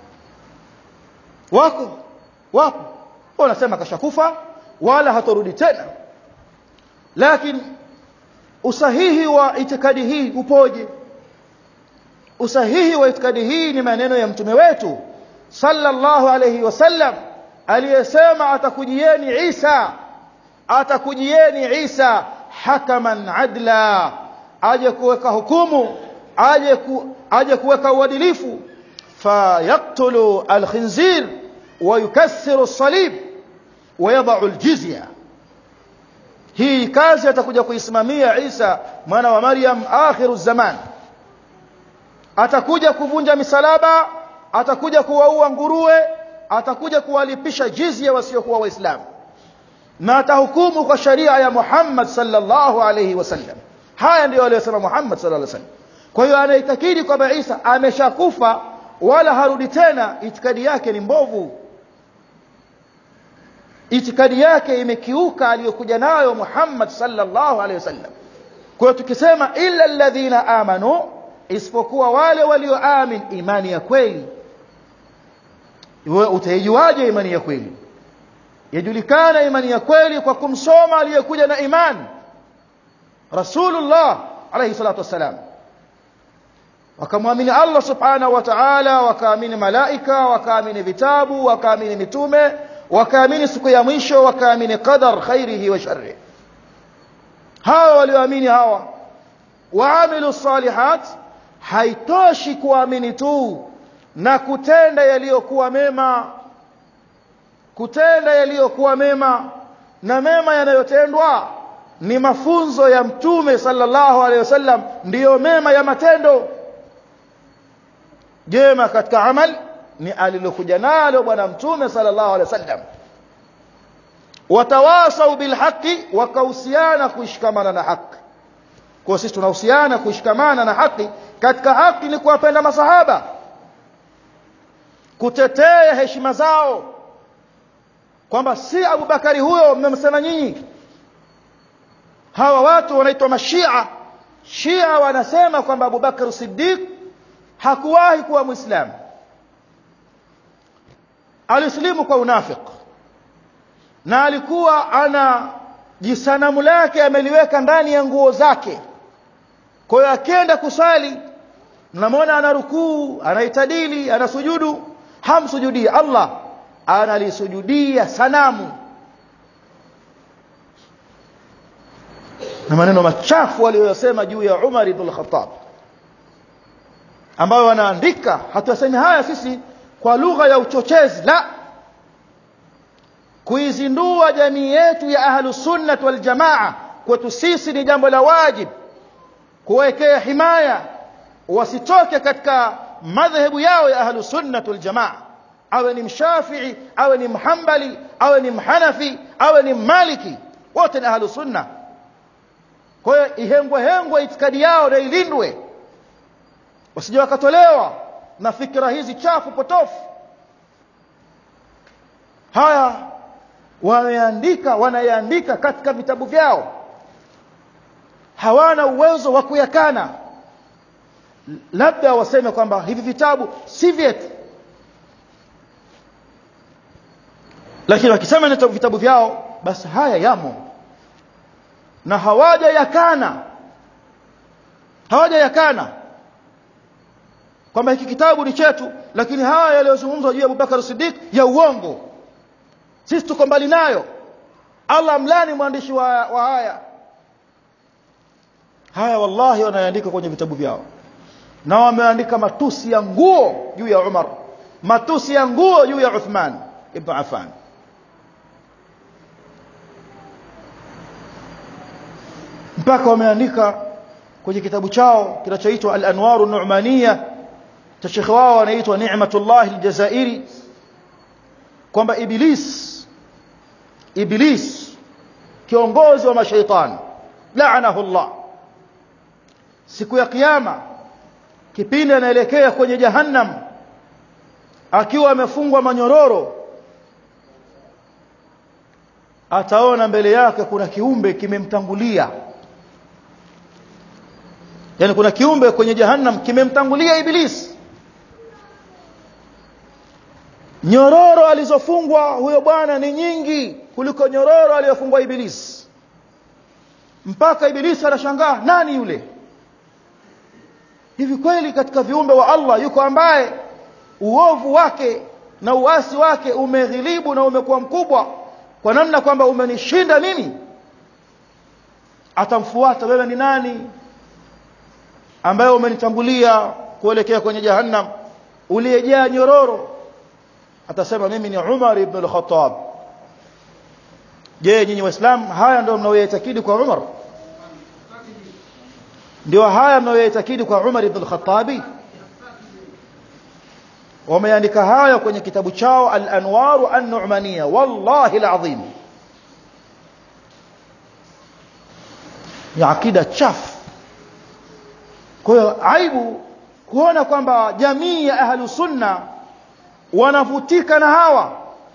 wako wapo wanasema kashakufa wala hatorudi tena lakini usahihi wa itikadi hii upoje usahihi wa itikadi hii ni maneno ya mtume wetu sallallahu alayhi wasallam aliyesema atakujieni Isa atakujieni Isa hakaman adla aje kuweka hukumu aje ku, aje kuweka uadilifu fayaktulu alkhinzir ويكسر الصليب ويضع الجزيه hii kazi atakuja kuisimamia Isa mwana wa Maryam akhiru zaman atakuja kuvunja misalaba atakuja kuwaua nguruwe atakuja kuwalipisha jizya wasiokuwa waislamu na atahukumu kwa sharia ya Muhammad sallallahu alayhi wasallam haya ndio aliyosema Muhammad sallallahu alayhi wasallam kwa hiyo anaitakidi kwamba Isa ameshakufa wala harudi tena itikadi yake ni mbovu itikadi yake imekiuka aliyokuja nayo Muhammad sallallahu alaihi wasallam kwa hiyo tukisema illa alladhina amanu isipokuwa wale walioamin imani ya kweli utaijuaje imani ya kweli yajulikana imani ya kweli kwa kumsoma aliyekuja na imani Rasulullah alayhi salatu wassalam wakamwamini Allah subhanahu wa ta'ala wakaamini malaika wakaamini vitabu wakaamini mitume wakaamini siku ya mwisho wakaamini qadar khairihi wa sharrihi hawa walioamini hawa waamilu salihat haitoshi kuamini tu na kutenda yaliyokuwa mema kutenda yaliyokuwa mema na mema yanayotendwa ni mafunzo ya mtume sallallahu alaihi wasallam ndiyo mema ya matendo jema katika amal ni alilokuja nalo bwana mtume sallallahu alaihi wasallam watawasau bilhaqi wakahusiana kuishikamana na haki kwa sisi tunahusiana kuishikamana na haki katika haki ni kuwapenda masahaba kutetea heshima zao kwamba si Abubakari huyo mmemsema nyinyi hawa watu wanaitwa mashia shia wanasema kwamba Abubakar Siddiq hakuwahi kuwa muislamu alislimu kwa unafik na alikuwa ana jisanamu lake ameliweka ndani ya nguo zake kwa hiyo akienda kusali mnamwona ana rukuu anaitadili anasujudu hamsujudii Allah analisujudia sanamu na maneno machafu aliyoyasema juu ya Umar ibn al-Khattab ambayo wanaandika hatuyasemi haya sisi kwa lugha ya uchochezi la kuizindua jamii yetu ya ahlus sunnah wal jamaa kwetu sisi ni jambo la wajib kuwekea himaya wasitoke katika madhehebu yao ya ahlus sunnah wal jamaa awe ni mshafii awe ni mhambali awe ni mhanafi awe ni maliki wote ni ahlus sunnah kwa hiyo ihengwe hengwe itikadi yao na ilindwe wasije wakatolewa na fikra hizi chafu potofu haya wameandika wanayaandika katika vitabu vyao hawana uwezo wa kuyakana labda waseme kwamba hivi vitabu si vyetu lakini wakisema ni vitabu vyao basi haya yamo na hawaja yakana hawaja yakana kwamba hiki kitabu ni chetu lakini haya yaliyozungumzwa juu ya Abubakar Siddiq ya uongo sisi tuko mbali nayo Allah mlani mwandishi wa, wa haya haya wallahi wanaandika kwenye vitabu vyao na wameandika matusi ya nguo juu ya Umar matusi ya nguo juu ya Uthman ibn Affan mpaka wameandika kwenye kitabu chao kinachoitwa Al-Anwar an-Nu'maniyah cha shekhe wao anaitwa Ni'matullah al-Jazairi kwamba Iblis Iblis kiongozi wa mashaitani laanahu Allah siku ya kiyama kipindi anaelekea kwenye jahannam akiwa amefungwa manyororo ataona mbele yake kuna kiumbe kimemtangulia yani kuna kiumbe kwenye jahannam kimemtangulia ibilisi nyororo alizofungwa huyo bwana ni nyingi kuliko nyororo aliyofungwa ibilisi mpaka ibilisi anashangaa nani yule hivi kweli katika viumbe wa Allah yuko ambaye uovu wake na uasi wake umeghilibu na umekuwa mkubwa kwa namna kwamba umenishinda mimi atamfuata wewe ni nani ambaye umenitangulia kuelekea kwenye jahannam uliyejaa nyororo atasema mimi ni Umar ibn al-Khattab je nyinyi waislamu haya ndio mnaoyatakidi kwa Umar ndio haya mnayoyatakidi kwa Umar ibn al-Khattabi wameandika haya kwenye kitabu chao al-Anwar an-Nu'maniyya wallahi al-azim ya akida chafu kwa hiyo aibu kuona kwamba jamii ya ahlu sunna wanavutika na hawa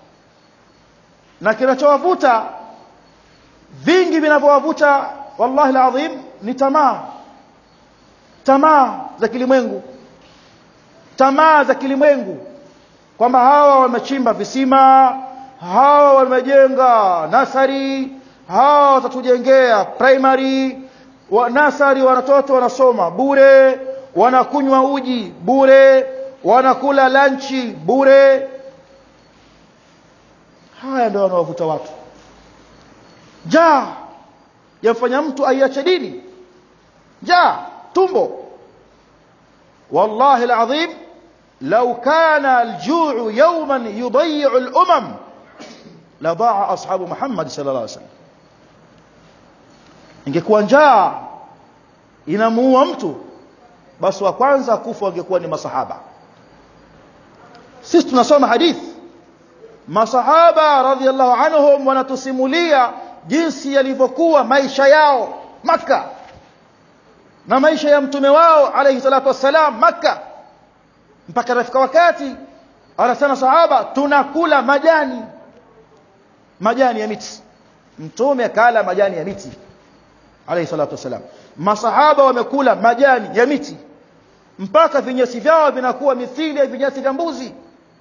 na kinachowavuta vingi vinavyowavuta wallahi alazim ni tamaa tamaa za kilimwengu tamaa za kilimwengu kwamba hawa wamechimba visima hawa wamejenga nasari hawa watatujengea primary wa nasari watoto wanasoma bure wanakunywa uji bure wanakula lanchi bure haya ndio wanawavuta watu njaa yamfanya mtu aiache dini njaa tumbo wallahi alazim لو كان الجوع يوما يضيع الأمم لضاع أصحاب محمد صلى الله عليه وسلم ingekuwa njaa inamuua mtu basi wa kwanza kufa wangekuwa ni masahaba sisi tunasoma hadithi masahaba radhiallahu anhum wanatusimulia jinsi yalivyokuwa maisha yao maka na maisha ya mtume wao alayhi salatu wassalam maka mpaka rafika wakati anasema sahaba tunakula majani majani ya miti mtume akala majani ya miti alayhi salatu wasalam masahaba wamekula majani ya miti mpaka vinyesi vyao vinakuwa mithili ya vinyesi vya mbuzi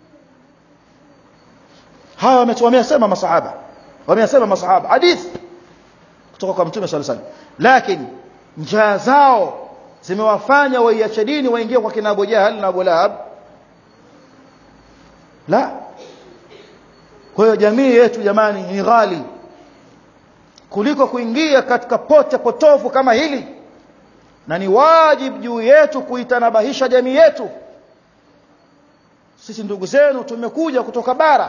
hawa wamesema masahaba wamesema masahaba hadithi kutoka kwa mtume sallallahu alayhi wasallam lakini njaa zao zimewafanya waiache dini waingie kwa kina Abu Jahal na Abu Lahab la kwa hiyo jamii yetu jamani ni ghali kuliko kuingia katika pote potofu kama hili na ni wajibu juu yetu kuitanabahisha jamii yetu sisi ndugu zenu tumekuja kutoka bara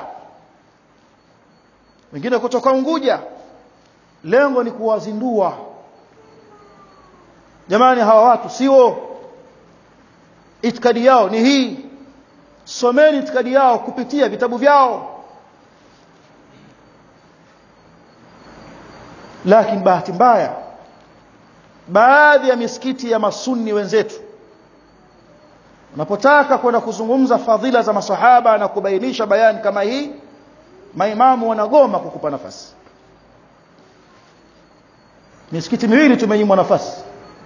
wengine kutoka Unguja lengo ni kuwazindua jamani hawa watu sio itikadi yao ni hii someni itikadi yao kupitia vitabu vyao lakini bahati mbaya baadhi ya misikiti ya masunni wenzetu unapotaka kwenda kuzungumza fadhila za masahaba na kubainisha bayani kama hii maimamu wanagoma kukupa nafasi misikiti miwili tumenyimwa nafasi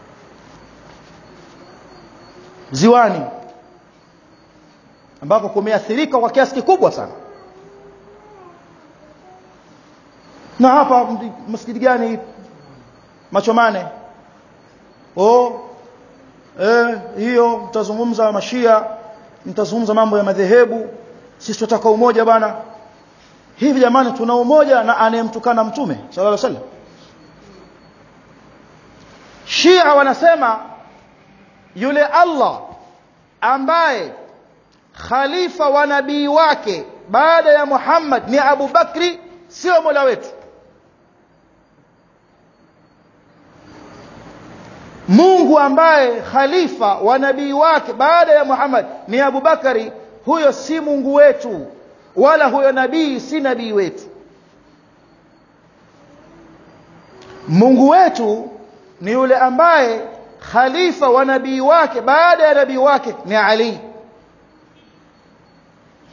ziwani ambako kumeathirika kwa kiasi kikubwa sana na hapa msikiti gani machomane oh eh hiyo mtazungumza mashia mtazungumza mambo ya madhehebu sisi tunataka umoja bana hivi jamani tuna umoja na anayemtukana mtume sallallahu alaihi wasallam Shia wanasema yule Allah ambaye khalifa wa nabii wake baada ya Muhammad ni Abu Bakri sio Mola wetu Mungu ambaye khalifa wa nabii wake baada ya Muhammad ni Abu Bakari huyo si Mungu wetu wala huyo nabii si nabii wetu Mungu wetu ni yule ambaye khalifa wa nabii wake baada ya nabii wake ni Ali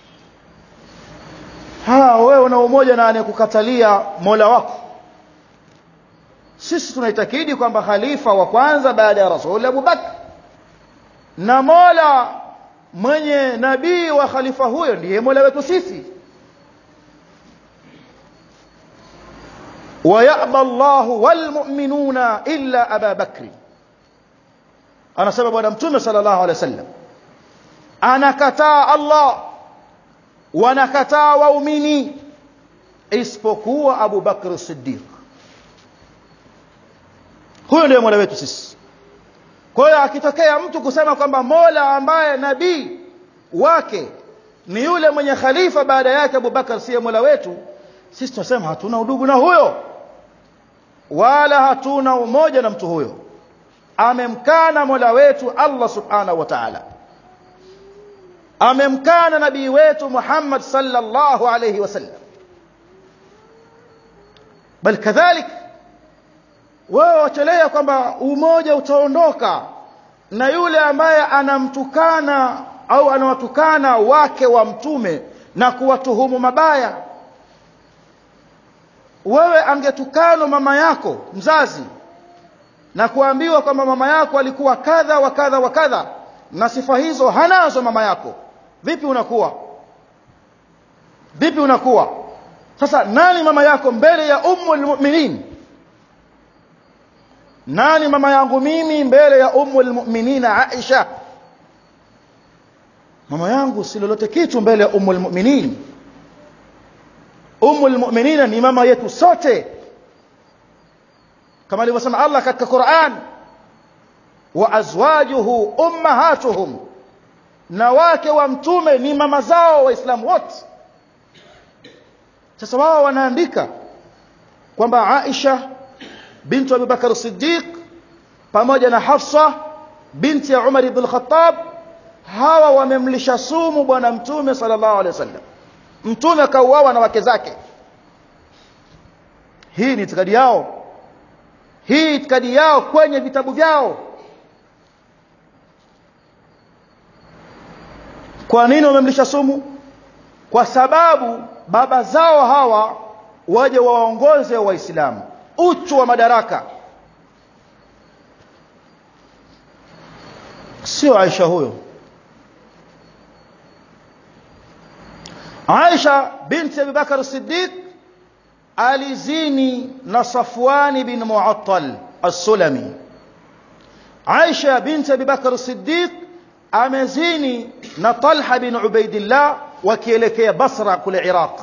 ah wewe una umoja na anayekukatalia Mola wako sisi tunaitakidi kwamba khalifa wa kwanza baada ya Rasul Abu Bakr na Mola mwenye nabii wa khalifa huyo ndiye Mola wetu sisi ويأبى الله والمؤمنون إلا أبا بكر أنا سبب أنا متوم صلى الله عليه وسلم أنا كتا الله وانا كتا waumini isipokuwa Abu Bakr as-Siddiq huyo ndiye mola wetu sisi kwa hiyo akitokea mtu kusema kwamba mola ambaye nabii wake ni yule mwenye khalifa baada yake Abu Bakar siye mola wetu sisi tunasema hatuna udugu na huyo wala hatuna umoja na mtu huyo amemkana mola wetu Allah subhanahu wa ta'ala amemkana nabii wetu Muhammad sallallahu alayhi wasallam bal kadhalik wewe wachelea kwamba umoja utaondoka na yule ambaye anamtukana au anawatukana wake wa mtume na kuwatuhumu mabaya wewe angetukanwa mama yako mzazi na kuambiwa kwamba mama yako alikuwa kadha wa kadha wa kadha na sifa hizo hanazo mama yako vipi unakuwa vipi unakuwa sasa nani mama yako mbele ya ummul mu'minin nani mama yangu mimi mbele ya ummul mu'minina Aisha mama yangu si lolote kitu mbele ya ummul mu'minin ummul mu'minina ni mama yetu sote kama alivyosema Allah katika Qur'an wa azwajuhu ummahatuhum na wake wa mtume ni mama zao waislamu wote sasa wao wanaandika kwamba Aisha bintu Abu Bakar Siddiq pamoja na Hafsa binti ya Umar ibn Khattab hawa wamemlisha sumu bwana mtume sallallahu alaihi wasallam mtume kauawa na wake zake hii ni itikadi yao hii itikadi yao kwenye vitabu vyao kwa nini wamemlisha sumu kwa sababu baba zao hawa waje waongoze waislamu uchu wa madaraka sio Aisha huyo Aisha binti Abu Bakar Siddiq alizini na Safwan bin Mu'attal as-Sulami Aisha binti Abu Bakar Siddiq amezini na Talha bin Ubaidillah wakielekea Basra kule Iraq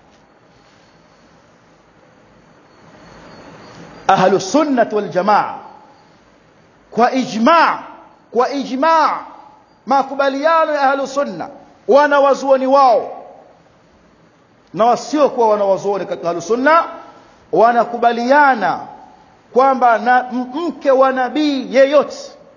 ahlu sunnah wal jamaa kwa ijma' kwa ijma' makubaliano ya ahlu sunna wanawazuoni wao na wasiokuwa wanawazuoni katika ahlu sunna wanakubaliana kwamba na mke wa nabii yeyote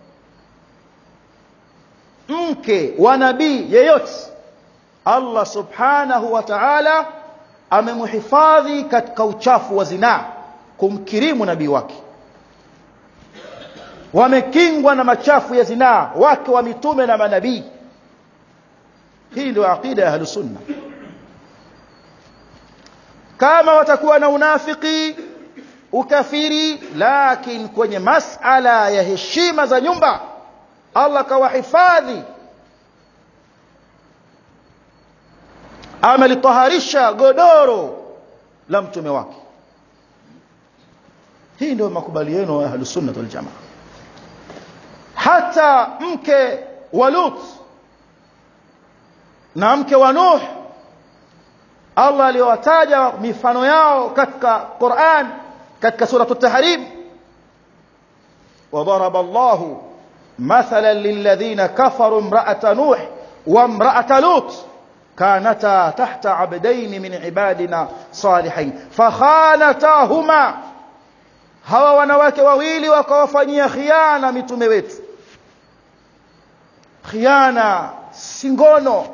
mke wa nabii yeyote Allah subhanahu wa ta'ala amemhifadhi katika uchafu wa zinaa kumkirimu nabii wake wamekingwa na machafu ya zinaa wake wa mitume na manabii hii ndio aqida ya ahlus sunna kama watakuwa na unafiki ukafiri lakini kwenye masala ya heshima za nyumba Allah kawahifadhi amelitaharisha godoro la mtume wake hii ndio makubaliano ya ahlus sunnah wal jamaa hata mke wa Lut na mke wa Nuh Allah aliwataja mifano yao katika Qur'an katika sura at-Tahrim وضرب الله مثلا للذين كفروا امرأة نوح وامرأة لوط كانتا تحت عبدين من عبادنا صالحين فخانتاهما hawa wanawake wawili wakawafanyia khiana mitume wetu khiana singono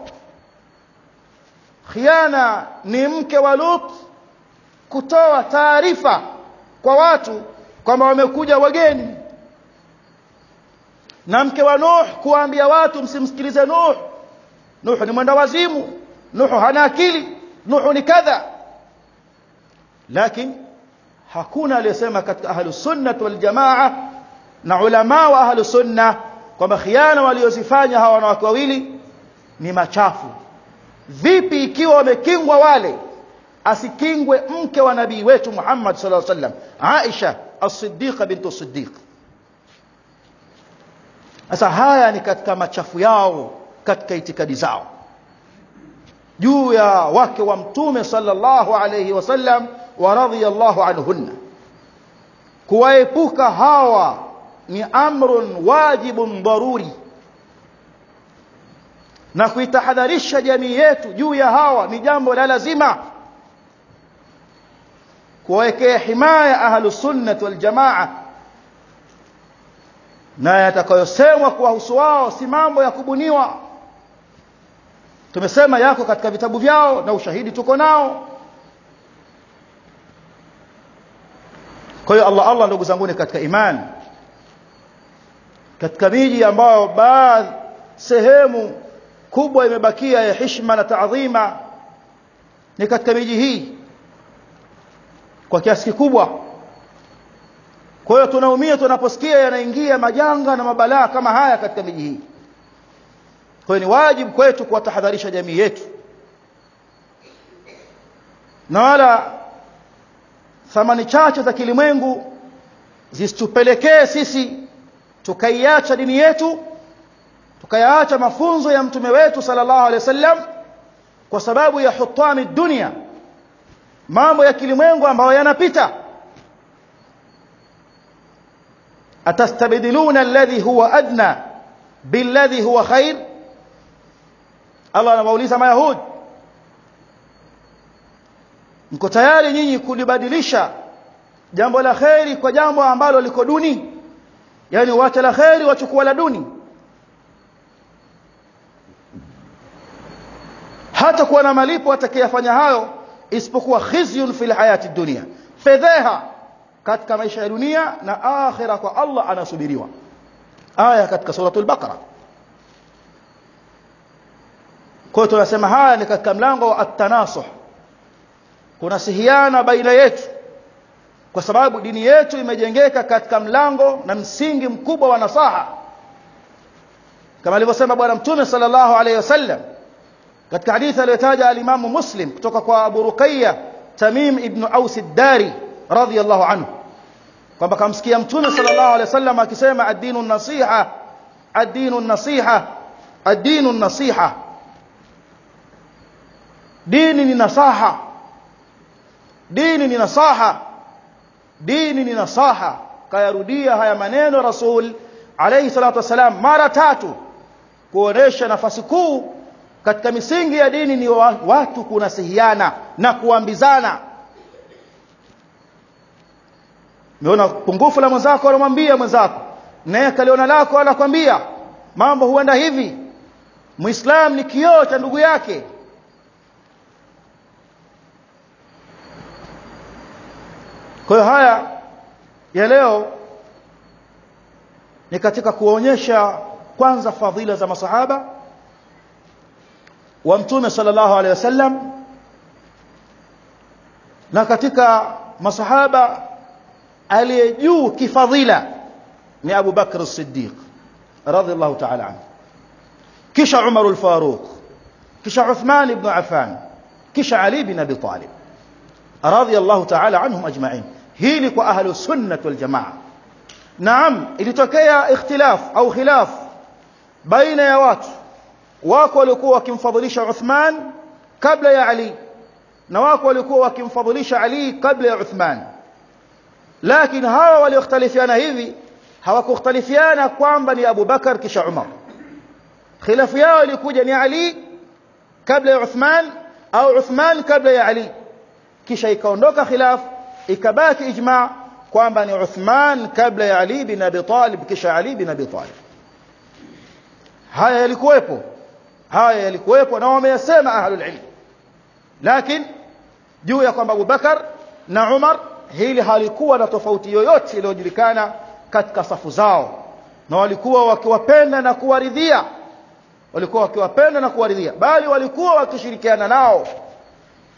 khiana ni mke wa Lut kutoa taarifa kwa watu kwamba wamekuja wageni na mke wa Nuh kuambia watu msimsikilize Nuh Nuh ni mwenda wazimu Nuh hana akili nuhu ni kadha lakini hakuna aliyesema katika ahlus sunnah wal jamaa na ulama wa ahlus sunnah kwamba khiana waliozifanya hawa wanawake wawili ni machafu vipi ikiwa wamekingwa wale asikingwe mke wa nabii wetu Muhammad sallallahu alaihi wasallam Aisha as-Siddiqa bint as-Siddiq sasa haya ni katika machafu yao katika itikadi zao juu ya wake wa mtume sallallahu alayhi wasallam wa radhiyallahu anhunna kuwaepuka hawa ni amrun wajibun daruri na kuitahadharisha jamii yetu juu ya hawa ni jambo la lazima kuwawekea himaya ahlus sunnah wal jamaa na yatakayosemwa kuwahusu wao si mambo ya kubuniwa tumesema yako katika vitabu vyao na ushahidi tuko nao kwa hiyo Allah Allah ndugu zangu katika imani katika miji ambayo baadhi sehemu kubwa imebakia ya heshima na taadhima ni katika miji hii kwa kiasi kikubwa kwa hiyo tunaumia tunaposikia yanaingia majanga na mabalaa kama haya katika miji hii kwa hiyo ni wajibu kwetu kuwatahadharisha jamii yetu na wala thamani chache za kilimwengu zisitupelekee sisi tukaiacha dini yetu tukayaacha mafunzo ya mtume wetu sallallahu alaihi wasallam kwa sababu ya hutami dunia mambo ya kilimwengu ambayo yanapita atastabdiluna alladhi huwa adna billadhi huwa khair Allah anawauliza mayahudi mko tayari nyinyi kulibadilisha jambo la kheri kwa jambo ambalo liko duni yani wacha la kheri wachukua la duni hata kuwa na malipo atakayefanya hayo isipokuwa khizyun fil hayati dunia fedheha katika maisha ya dunia na akhira kwa Allah anasubiriwa aya katika suratul baqara kwa tunasema haya ni katika mlango wa at-tanasuh kunasihiana baina yetu kwa sababu dini yetu imejengeka katika mlango na msingi mkubwa wa nasaha kama alivyosema bwana mtume sallallahu alayhi wasallam katika hadithi aliyotaja alimamu muslim kutoka kwa abu ruqayya tamim ibn aus ad-dari radiyallahu anhu kwamba kamsikia mtume sallallahu alayhi wasallam akisema ad-dinu nasiha ad-dinu nasiha ad-dinu nasiha dini ni nasaha dini ni nasaha dini ni nasaha kayarudia haya maneno rasul alayhi salatu wasalam mara tatu kuonesha nafasi kuu katika misingi ya dini ni watu kunasihiana na kuambizana Umeona pungufu la mwenzako anamwambia mwenzako naye kaliona lako anakwambia mambo huenda hivi Muislam ni kioo cha ndugu yake Kwa hiyo haya ya leo ni katika kuonyesha kwanza fadhila za masahaba wa mtume sallallahu alaihi wasallam na katika masahaba aliye juu kifadhila ni Abu Bakr as-Siddiq radhiallahu ta'ala anhu kisha Umar al-Faruq kisha Uthman ibn Affan kisha Ali ibn Abi Talib radhiallahu ta'ala anhum ajma'in hili kwa ahlu sunnah wal jamaa naam ilitokea ikhtilaf au khilaf baina ya watu wako walikuwa wakimfadhilisha Uthman kabla ya Ali na wako walikuwa wakimfadhilisha Ali kabla ya Uthman lakini hawa waliokhtalifiana hivi hawakukhtalifiana kwamba ni Abu Bakar kisha Umar khilafu yao ilikuja ni Ali kabla ya Uthman au Uthman kabla ya Ali kisha ikaondoka khilaf ikabaki ijma kwamba ni Uthman kabla ya Ali bin Abi Talib kisha Ali bin Abi Talib haya yalikuwepo haya yalikuwepo na wameyasema ahlul ilm lakini juu ya kwamba Abu Bakar na Umar hili halikuwa na tofauti yoyote iliyojulikana katika safu zao na walikuwa wakiwapenda na kuwaridhia walikuwa wakiwapenda na kuwaridhia bali walikuwa wakishirikiana nao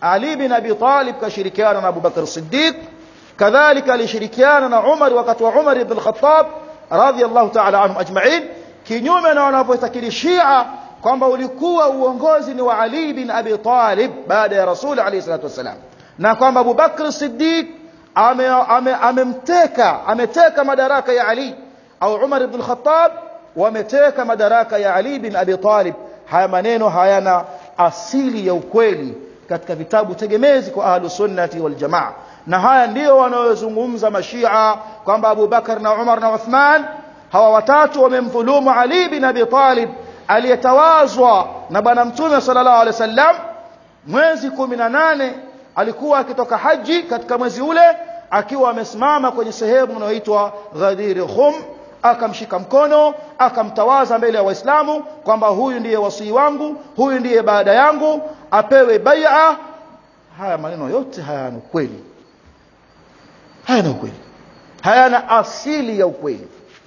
Ali bin Abi Talib kashirikiana na Abu Bakr Siddiq kadhalika alishirikiana na Umar wakati wa Umar ibn al-Khattab radhiyallahu ta'ala anhum ajma'in kinyume na wanavyotakiri Shia kwamba ulikuwa uongozi ni wa Ali bin Abi Talib baada ya Rasul alayhi salatu wasalam na kwamba Abu Bakr Siddiq amemteka ame, ame ameteka madaraka ya Ali au Umar ibn al-Khattab wameteka madaraka ya Ali bin Abi Talib haya maneno hayana asili ya ukweli katika vitabu tegemezi kwa ahlu sunnati wal jamaa na haya ndio wanayozungumza mashia kwamba Abu Bakar na Umar na Uthman hawa watatu wamemdhulumu Ali bin Abi Talib aliyetawazwa na bwana mtume sallallahu alaihi wasallam mwezi 18 alikuwa akitoka haji katika mwezi ule akiwa amesimama kwenye sehemu inayoitwa Ghadir Khum akamshika mkono akamtawaza mbele ya waislamu kwamba huyu ndiye wasii wangu huyu ndiye baada yangu apewe bai'a haya maneno yote hayana ukweli hayana ukweli hayana asili ya ukweli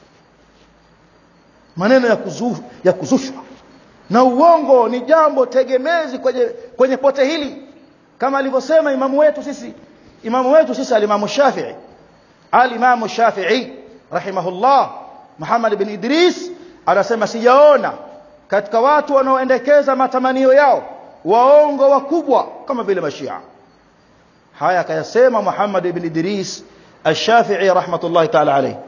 maneno ya, kuzu, ya kuzushwa na uongo ni jambo tegemezi kwenye, kwenye pote hili kama alivyosema imamu wetu sisi imamu wetu sisi alimamu Shafi'i alimamu Shafi'i rahimahullah Muhammad bin Idris anasema sijaona katika watu wanaoendekeza matamanio yao waongo wakubwa kama vile mashia haya akayasema Muhammad ibn Idris al-Shafi'i rahmatullahi ta'ala alayhi